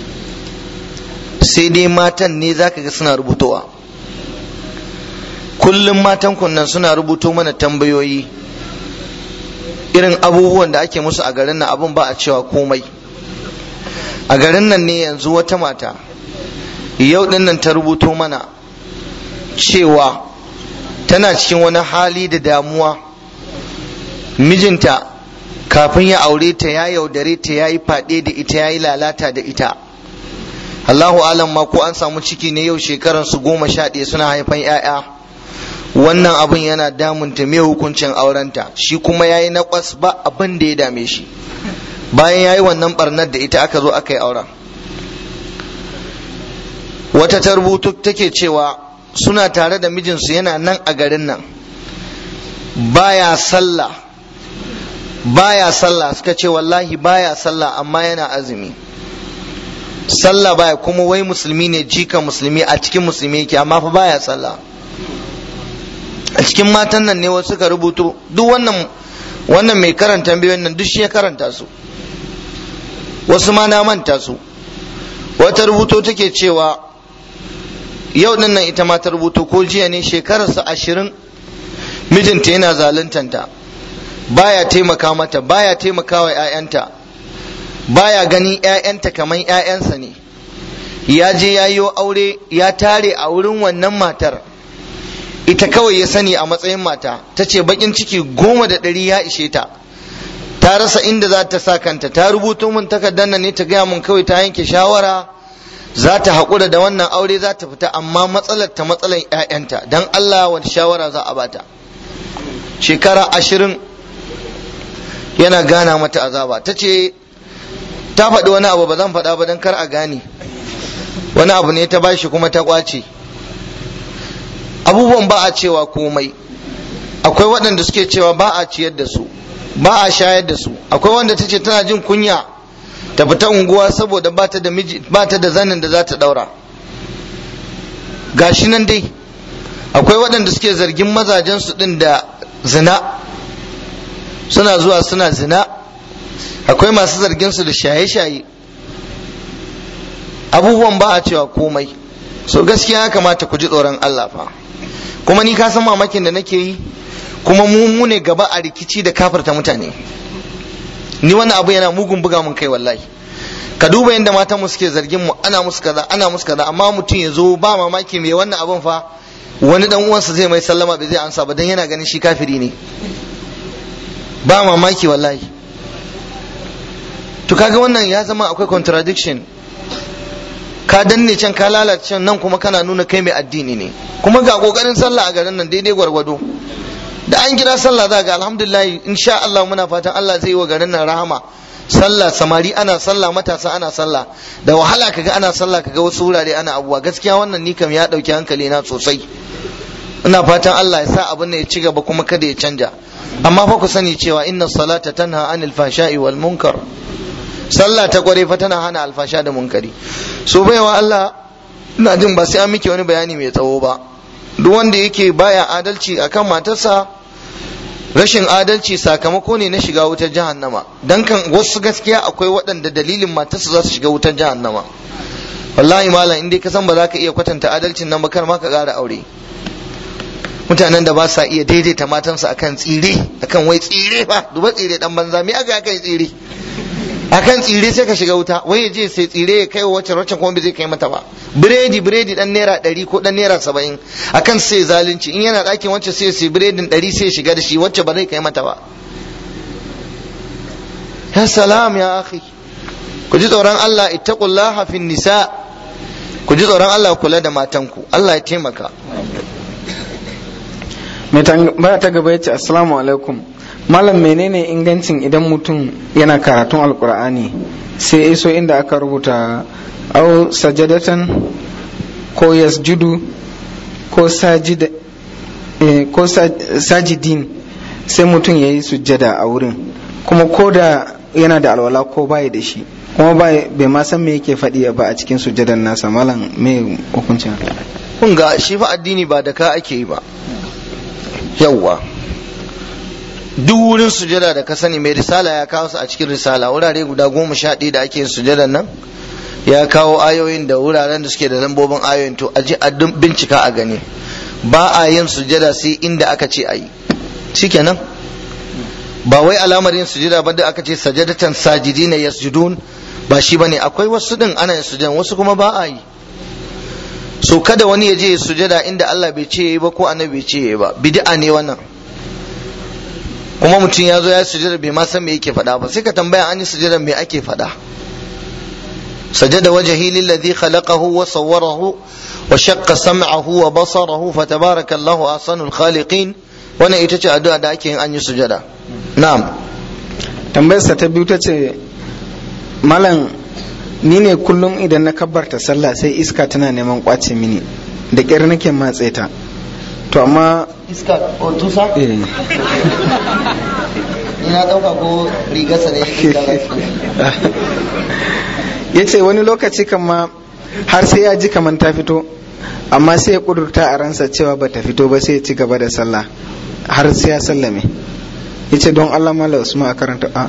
sai dai matan ne zaka ga suna rubutowa kullum matan kunnan suna rubuto mana tambayoyi irin abubuwan da ake musu a garin nan abun ba a cewa komai a garin nan ne yanzu wata mata yau din nan ta rubuto mana cewa tana cikin wani hali da damuwa mijinta kafin ya aure ta ya yaudare ta ya yi faɗe da ita ya yi lalata da ita Allahu alam ma ko an samu ciki ne yau shekaran su goma sha ɗaya suna haifan 'ya'ya wannan abin yana damunta me hukuncin aurenta shi kuma ya yi naƙwas ba abin da ya dame shi bayan ya yi wannan barnar da ita aka zo aka yi auren wata ta rubutu take cewa suna tare da mijinsu yana nan a garin nan baya sallah baya sallah suka ce wallahi baya sallah amma yana azumi sallah baya kuma wai musulmi ne jika musulmi a cikin musulmi yake amma fa baya sallah a cikin matan nan ne wasu suka rubuto duk wannan wannan mai karanta biyoyin nan duk shi ya karanta su wasu ma na manta su wata rubuto take cewa yau din nan ita ma ta rubuto ko jiya ne shekararsa ashirin mijinta yana zaluntanta baya taimaka mata baya taimaka wa 'ya'yanta baya ganin 'ya'yanta kamar 'ya'yansa ne ya je ya yi aure ya tare a wurin wannan matar ita kawai ya sani a matsayin mata ta ce bakin ciki goma da ɗari ya ishe ta ta rasa inda za ta sa kanta ta rubuto min takardar nan ne ta gaya min kawai ta yanke shawara za ta haƙura da wannan aure za ta fita amma matsalar ta matsalar 'ya'yanta don Allah wani shawara za a bata shekara ashirin yana gana mata azaba ta ce ta faɗi wani abu ba zan faɗa ba don kar a gane wani abu ne ta bashi kuma ta ƙwace abubuwan ba a cewa komai akwai waɗanda suke cewa ba a ciyar da su ba a shayar da su akwai wanda ta ce tana jin kunya ta fita unguwa saboda ba ta da miji ba ta da zanin da za ta daura gashi nan dai akwai waɗanda suke zargin mazajen su din da zina suna zuwa suna zina akwai masu zargin su da shaye-shaye abubuwan ba a cewa komai so gaskiya ya kamata ku ji tsoron Allah fa kuma ni ka san mamakin da nake yi kuma mu mu ne gaba a rikici da kafarta mutane ni wannan abu yana mugun buga mun kai wallahi ka duba yadda matan mu suke zargin mu ana musu kaza ana musu kaza amma mutum ya zo ba mamaki mai wannan abun fa wani dan uwansa zai mai sallama bai zai ansa ba dan yana ganin shi kafiri ne ba mamaki wallahi to kaga wannan ya zama akwai contradiction ka danne can ka lalace nan kuma kana nuna kai mai addini ne kuma ga kokarin sallah a garin nan daidai gwargwado da an kira sallah za ga alhamdulillah insha Allah muna fatan Allah zai yi wa garin nan rahama sallah samari ana sallah matasa ana sallah da wahala kaga ana sallah kaga wasu wurare ana abuwa gaskiya wannan ni kam ya dauki hankali na sosai ina fatan Allah ya sa abin ya ci gaba kuma kada ya canja amma fa ku sani cewa inna salata tanha anil fashai wal munkar sallah ta kware fa tana hana alfasha da munkari so baiwa Allah ina jin ba sai an miki wani bayani mai tsawo ba duk wanda yake baya adalci akan matarsa rashin adalci sakamako ne na shiga wutar jahannama dan kan wasu gaskiya akwai waɗanda dalilin matarsa za su shiga wutar jahannama wallahi malam in dai ka san ba za ka iya kwatanta adalcin nan ba kar ma ka ƙara aure mutanen da ba sa iya daidaita matansu akan tsire akan wai tsire fa duba tsire dan banza me aka kai tsire akan tsire sai ka shiga wuta wai ya je sai tsire ya kai wacce wacce kuma bai zai kai mata ba biredi biredi dan naira ɗari ko dan naira saba'in akan sai zalunci in yana ɗakin wacce sai sai biredin ɗari sai shiga da shi wacce ba zai kai mata ba ya salam ya akhi ku ji tsoron Allah ittaqullaha fin nisa ku ji tsoron Allah kula da matanku Allah ya taimaka mai tambaya ta gaba yace assalamu alaikum malam menene ingancin idan mutum yana karatun alkur'ani sai iso inda aka rubuta au sajadatan ko yasjudu ko sajida ko sajidin sai mutum ya yi sujjada a wurin kuma ko da yana da alwala ko bai da shi kuma bai ma san me yake faɗi ba a cikin sujjadan nasa malam me hukuncin kun ga shi fa addini ba da ka ake yi ba yawwa duk wurin sujada da ka sani mai risala ya kawo su a cikin risala wurare guda goma sha ɗaya da ake yin sujadan nan ya kawo ayoyin da wuraren da suke da lambobin ayoyin to a ji a bincika a gani ba a yin sujada sai inda aka ce a yi shikenan ba wai alamar yin sujada ba da aka ce sajadatan sajidina yasjudun ba shi bane akwai wasu din ana yin sujadan wasu kuma ba a yi so kada wani ya je ya sujada inda Allah bai ce yayi ba ko annabi bai ce yayi ba bid'a ne wannan kuma mutum ya zo ya sujada bai ma san me yake faɗa ba sai ka tambaya an yi sujada me ake faɗa sajada wajhi lillazi khalaqahu wa sawwarahu wa shaqqa sam'ahu wa basarahu fatabarakallahu ahsanul khaliqin wannan ita ce addu'a da ake yin an yi sujada na'am tambayarsa ta biyu ta ce malam ni ne kullum idan na kabbarta sallah sai iska tana neman kwace mini da ƙyar nake matse ta to amma iska o tusa eh, ina dauka ko rigarsa ne ya ce wani lokaci kama har sai ya ji kaman ta fito amma sai ya kudurta a ransa cewa ba ta fito ba sai ya ci gaba da sallah har sai ya sallame ya ce don allah mala usman a karanta a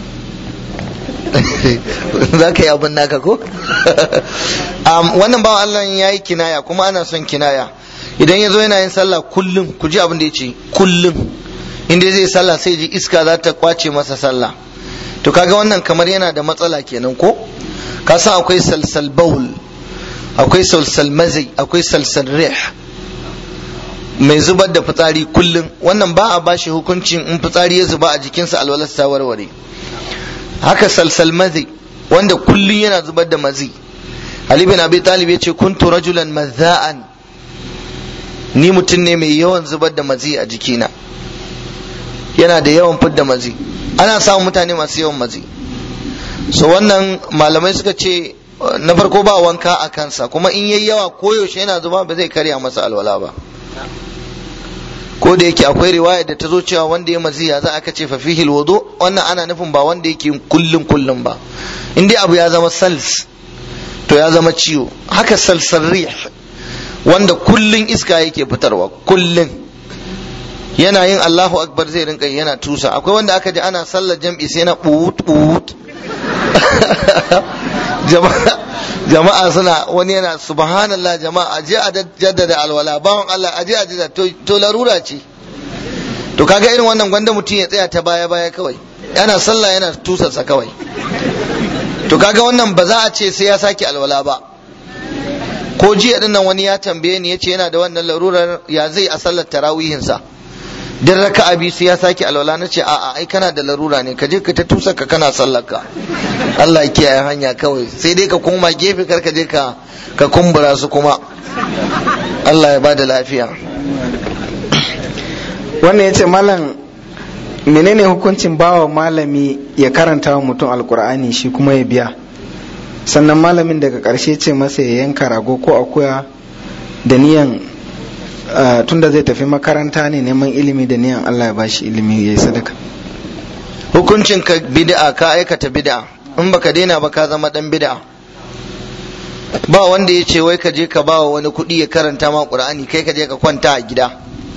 za ka yi abin naka ko um, wannan bawan Allah ya yi kinaya kuma ana son kinaya idan ya zo yana yin sallah kullum ku ji abin da ya ce kullum inda zai sallah sai ji iska za ta kwace masa sallah to kaga wannan kamar yana da matsala kenan ko ka san akwai salsal baul akwai salsal mazai akwai salsal rih mai zubar da fitsari kullum wannan ba a bashi hukuncin in fitsari ya zuba a jikinsa alwalarsa ta warware haka salsal mazi wanda kullum yana zubar da mazi Ali bin Abi Talib ya ce kuntu rajulan mazza'an ni mutum ne mai yawan zubar da mazi a jikina yana da yawan fidda mazi ana samun mutane masu yawan mazi so wannan malamai suka ce na farko ba wanka a kansa kuma in yayi yawa koyaushe yana zuba ba zai karya masa alwala ba ko da yake akwai riwaya da ta zo cewa wanda ya maziya za aka ce fafihil wudu wannan ana nufin ba wanda yake kullum kullum ba in dai abu ya zama sals to ya zama ciwo haka salsal rih wanda kullun iska yake fitarwa kullun yana yin Allahu akbar zai rinka yana tusa akwai wanda aka ji ana sallar jam'i sai na buut buut jama'a jama'a suna wani yana subhanallah jama'a aje a jaddada alwala bawan Allah aje a jaddada to larura ce to kaga irin wannan gwanda mutum ya tsaya ta baya baya kawai yana sallah yana tusarsa kawai to kaga wannan ba za a ce sai ya sake alwala ba ko jiya din nan wani ya tambaye ni yace yana da wannan larurar ya zai a sallar tarawihinsa din raka'a biyu sai ya sake alwala na ce a'a ai kana da larura ne ka je ka ta tusa ka kana sallar ka Allah ya kiyaye hanya kawai sai dai ka koma gefe kar ka je ka ka kumbura su kuma Allah ya bada lafiya wannan ya ce malam menene hukuncin bawa malami ya karanta wa mutum alkur'ani shi kuma ya biya sannan malamin daga ƙarshe ce masa ya yanka rago ko akuya da niyan tunda zai tafi makaranta ne neman ilimi da niyan Allah ya bashi ilimi ya yi sadaka hukuncin ka bid'a ka aikata bid'a in baka daina ba ka zama dan bid'a ba wanda ya ce wai ka je ka bawa wani kuɗi ya karanta ma qur'ani kai ka je ka kwanta a gida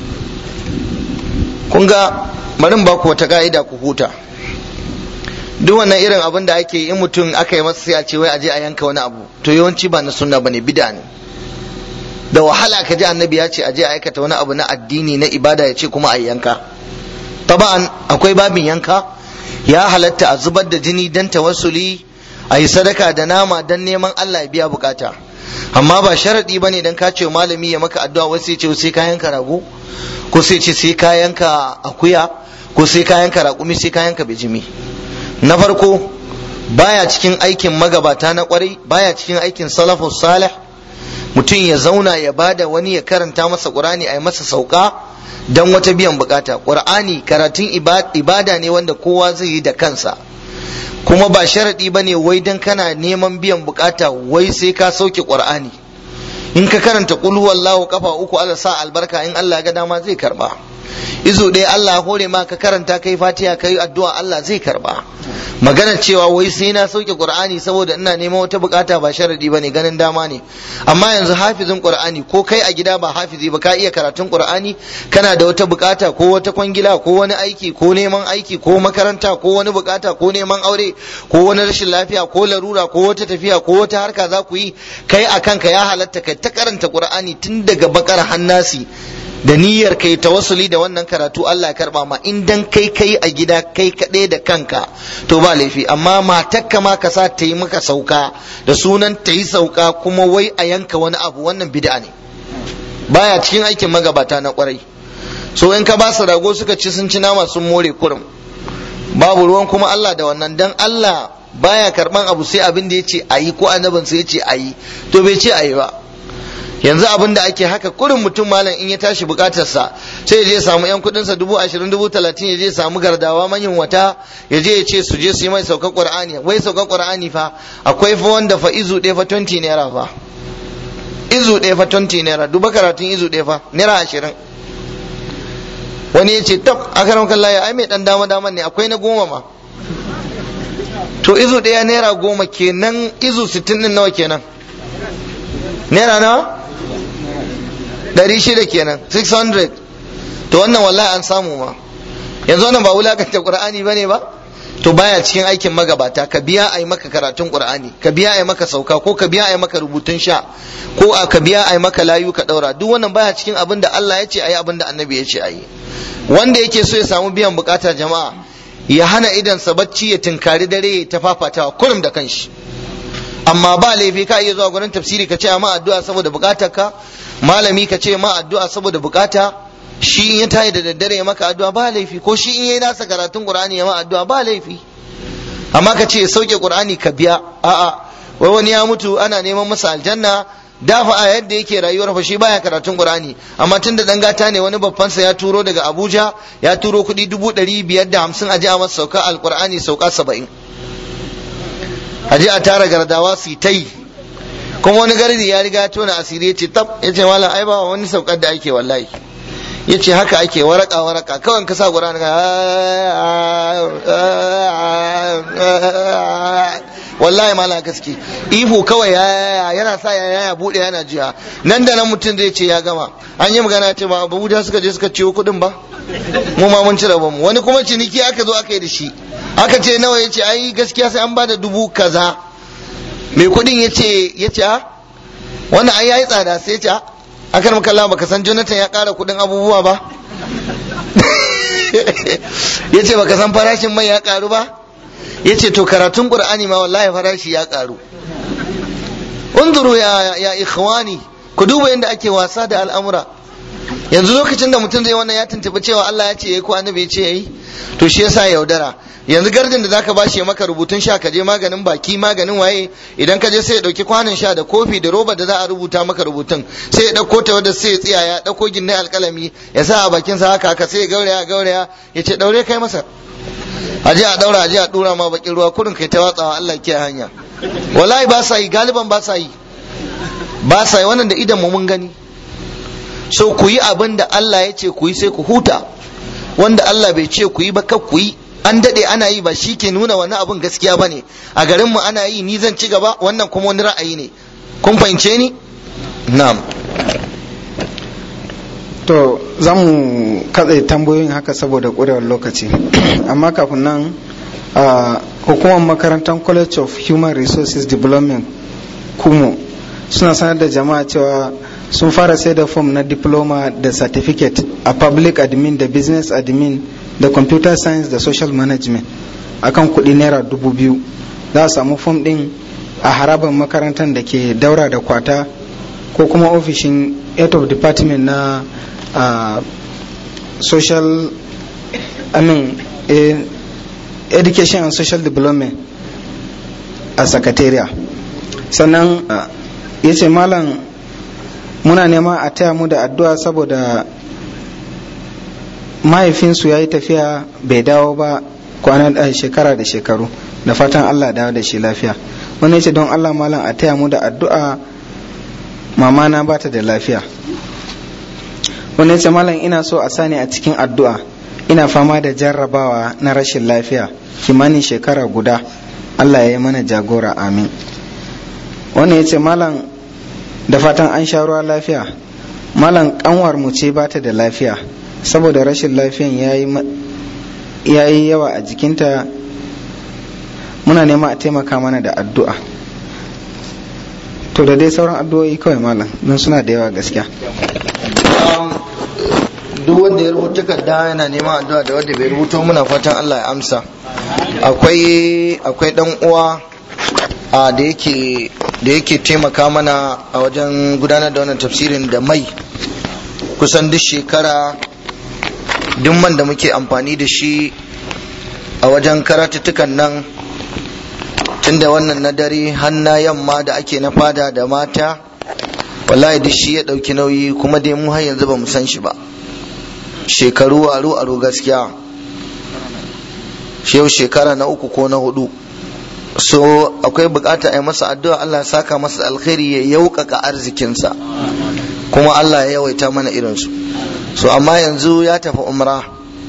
kun ga barin ba ku wata ka'ida ku huta duk wannan irin abin da ake in mutum aka yi masa sai a ce wai a je a yanka wani abu to yawanci ba na sunna bane bid'a ne da wahala ka ji annabi ya ce a je a aikata wani abu na addini na ibada ya ce kuma a yanka taba'an akwai babin yanka ya halatta a zubar da jini dan tawassuli a yi sadaka da nama dan neman Allah ya biya bukata amma ba sharadi bane dan ka ce malami ya maka addu'a wasu ya ce sai ka yanka rago ko sai ce sai ka yanka akuya ko sai ka yanka raƙumi sai ka yanka bijimi na farko baya cikin aikin magabata na kwarai baya cikin aikin salafus salih mutum ya zauna ya bada wani ya karanta masa qur'ani a yi masa sauka dan wata biyan bukata qur'ani karatun ibada ne wanda kowa zai yi da kansa kuma ba sharadi bane wai dan kana neman biyan bukata wai sai ka sauke qur'ani in ka karanta qul huwallahu kafa uku Allah sa albarka in Allah ya ga dama zai karba izo ɗaya Allah hore ma ka karanta kai fatiha kai addu'a Allah zai karba magana cewa wai sai na sauke qur'ani saboda ina neman wata bukata ba sharadi bane ganin dama ne amma yanzu hafizin qur'ani ko kai a gida ba hafizi ba ka iya karatun qur'ani kana da wata bukata ko wata kwangila ko wani aiki ko neman aiki ko makaranta ko wani bukata ko neman aure ko wani rashin lafiya ko larura ko wata tafiya ko wata harka za ku yi kai a kanka ya halatta kai ta karanta qur'ani tun daga bakar hannasi da niyyar kai tawassuli da wannan karatu Allah ya karba ma in dan kai kai a gida kai kaɗai da kanka to ba laifi amma matakka ma ka sa ta yi maka sauka da sunan ta yi sauka kuma wai a yanka wani abu wannan bid'a ne baya cikin aikin magabata na kwarai so in ka ba su rago suka ci sun ci nama sun more kurum babu ruwan kuma Allah da wannan dan Allah baya karban abu sai abin da yace ayi ko annabin sai yace ayi to bai ce ayi ba yanzu abin da ake haka kurin mutum malam in ya tashi bukatarsa sai ya je samu yan kudin sa dubu ashirin dubu talatin ya je samu gardawa manyan wata ya je ya ce su je su yi mai saukar qur'ani wai saukar qur'ani fa akwai fa wanda fa izu ɗaya fa 20 naira fa izu ɗaya fa 20 naira duba karatun izu ɗaya fa naira ashirin wani ya ce tab akaram kallahi ai mai dan dama dama ne akwai na goma ma to izu ɗaya naira goma kenan izu sittin din nawa kenan naira nawa ɗari shida kenan 600 to wannan wallahi an samu ma yanzu wannan ba wulakanta qur'ani bane ba to baya cikin aikin magabata ka biya a yi maka karatun qur'ani ka biya a yi maka sauka ko ka biya a yi maka rubutun sha ko ka biya a yi maka layu ka daura duk wannan baya cikin abin da Allah ya ce a yi abin da annabi ya ce a yi wanda yake so ya samu biyan bukata jama'a ya hana idansa bacci ya tinkari dare ya ta fafatawa kurum da kanshi amma ba laifi ka iya zuwa gurin tafsiri ka ce ma addu'a saboda bukatar ka malami ka ce ma addu'a saboda bukata shi in ya tayi da daddare ya maka addu'a ba laifi ko shi in yayi nasa karatun qur'ani ya ma addu'a ba laifi amma ka ce sauke qur'ani ka biya a'a wai wani ya mutu ana neman masa aljanna dafa a yadda yake rayuwar fa shi baya karatun qur'ani amma tun da dan gata ne wani babban sa ya turo daga abuja ya turo kuɗi dubu ɗari biyar da hamsin a je a masa sauka alqur'ani sauka saba'in a je a tara gardawa su ta yi kuma wani gardi ya riga tona asiri ya ce tab ya ce malam ai ba wani saukar da ake wallahi ya ce haka ake waraka waraka kawai ka sa qur'ani wallahi malam gaske ihu kawai ya yana sa ya ya bude yana jiya nan da nan mutum zai ce ya gama an yi magana ce ba abuja suka je suka ciwo kuɗin ba mu ma mun ci rabon mu wani kuma ciniki aka zo aka yi da shi aka ce nawa ya ce ai gaskiya sai an ba da dubu kaza mai kuɗin ya ce ya ce wannan ai yayi tsada sai ya ce akan makalla baka san jonathan ya ƙara kuɗin abubuwa ba ya ce baka san farashin mai ya ƙaru ba ya ce to karatun ƙur'ani ma wallahi farashi ya ƙaru unzuru ya ya ikhwani ku duba yadda ake wasa da al'amura yanzu lokacin da mutum zai wannan ya tuntuɓi cewa Allah ya ce yayi ko annabi ya ce yayi to shi yasa yaudara yanzu gardin da zaka bashi ya maka rubutun sha ka je maganin baki maganin waye idan ka je sai ya dauki kwanon sha da kofi da roba da za a rubuta maka rubutun sai ya dauko ta wadda sai ya tsiya ya dauko ginne alkalami ya sa a bakin sa haka haka sai ya gauraya gauraya ya ce daure kai masa a je a daura a je a dura ma bakin ruwa kurin kai ta watsawa Allah ke hanya wallahi ba sa yi galiban ba sa yi ba sa yi wannan da idan mu mun gani so ku yi abin da Allah ya ce ku yi sai ku huta wanda Allah bai ce ku yi ba kar ku yi an daɗe ana yi ba shi ke nuna wani abin gaskiya ba ne a garinmu ana yi ni zan ci gaba wannan kuma wani ra'ayi ne kun fahimce ni na'am to za mu katse tambayoyin haka saboda ƙurewar lokaci amma kafin nan hukumar makarantar college of human resources development kumo suna sanar da jama'a cewa sun fara sai da fom na diploma da certificate a public admin da business admin da computer science da social management akan kuɗi naira dubu biyu za a samu fom ɗin a harabar makarantar da ke daura da kwata ko kuma ofishin head of department na uh, social I mean, eh, education and social development a secretariat sannan uh, ya ce malam muna nema a taya mu da addu'a saboda mahaifinsu ya yi tafiya bai dawo ba kwanan shekara da shekaru da fatan allah dawo da shi lafiya wani ce don allah malam a taya mu da addu'a mama na bata da lafiya wani ce malam ina so a sani a cikin addu'a ina fama da jarrabawa na rashin lafiya kimanin shekara guda allah ya yi mana jagora amin wani ya ce malam da fatan an sha ruwa lafiya malam kanwar mu ce bata da lafiya saboda rashin lafiyan ya yi yawa a jikinta muna nema a taimaka mana da addu'a to da dai sauran addu'o'i kawai malam don suna da yawa gaskiya duk wanda ya rubuta takarda yana neman addu'a da wanda bai rubuto muna fatan Allah ya amsa akwai akwai dan uwa a da yake da yake taimaka mana a wajen gudanar da wannan tafsirin da mai kusan duk shekara duk man da muke amfani da shi a wajen karatuttukan nan tunda wannan na dare har na yamma da ake na fada da mata wallahi duk shi ya ɗauki nauyi kuma dai mu har yanzu ba mu san shi ba shekaru aro aro gaskiya yau shekara na uku ko na hudu so akwai bukata a yi masa addu'a Allah ya saka masa alkhairi ya yaukaka arzikinsa kuma Allah ya yawaita mana irinsu so amma yanzu ya tafi umra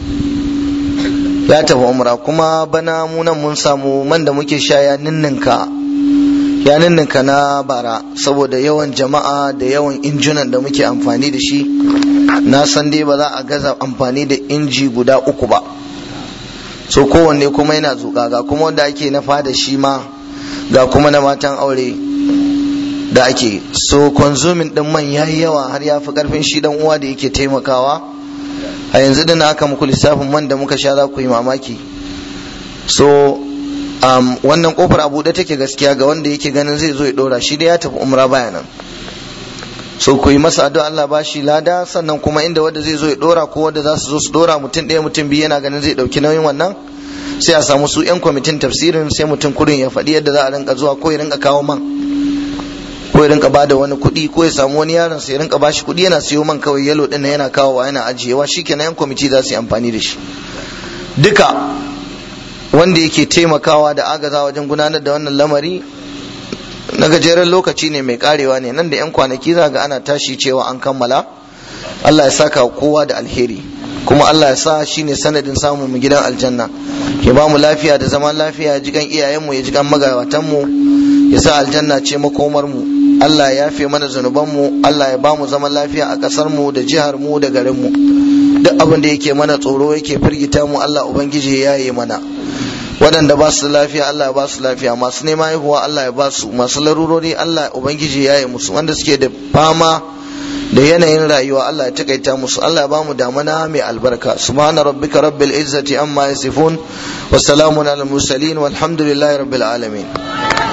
ya tafi umra kuma bana munan mun samu man da muke sha ya ninninka ya ninninka na bara saboda yawan jama'a da yawan injunan da muke amfani da shi na san dai ba za a gaza amfani da inji guda uku ba so kowanne kuma yana zuƙa ga kuma wanda ake na fada shi ma ga kuma na matan aure da ake so konsumin din man yayi yawa har ya fi karfin shi dan uwa da yake taimakawa a yanzu da na aka muku lissafin man da muka sha za ku yi mamaki so um, wannan kofar a buɗe take gaskiya ga wanda yake ganin zai zo ya ɗora shi da ya tafi umra baya nan so ku yi masa addu'a Allah ba shi lada sannan kuma inda wanda zai zo ya ɗora ko wanda za su zo su ɗora mutum ɗaya mutum biyu yana ganin zai ɗauki nauyin wannan sai a samu su 'yan kwamitin tafsirin sai mutum kurin ya faɗi yadda za a rinka zuwa ko ya rinka kawo man ko ya rinka bada wani kuɗi ko ya samu wani yaron sa ya rinka bashi kuɗi yana siyo man kawai yalo ɗin yana kawowa yana ajiyewa shikenan 'yan kwamiti za su yi amfani da shi duka wanda yake taimakawa da agaza wajen gudanar da wannan lamari na gajeren lokaci ne mai karewa ne nan da 'yan kwanaki za ga ana tashi cewa an kammala Allah ya saka kowa da alheri kuma Allah ya sa shi ne sanadin samun mu gidan aljanna ya ba mu lafiya da zaman lafiya ya jigan iyayenmu ya jigan magabatanmu ya sa aljanna ce makomar mu Allah ya yafe mana zunubanmu Allah ya ba mu zaman lafiya a ƙasar mu da jihar mu da garin mu duk abin da yake mana tsoro yake firgita mu Allah ubangiji ya yi mana waɗanda ba su lafiya Allah ya ba su lafiya masu neman haihuwa Allah ya ba su masu larurori Allah ubangiji ya yi musu wanda suke da fama da yanayin rayuwa Allah ya takaita musu Allah ya ba mu damana mai albarka subhana rabbika rabbil izzati amma yasifun wa salamun alal mursalin walhamdulillahi rabbil alamin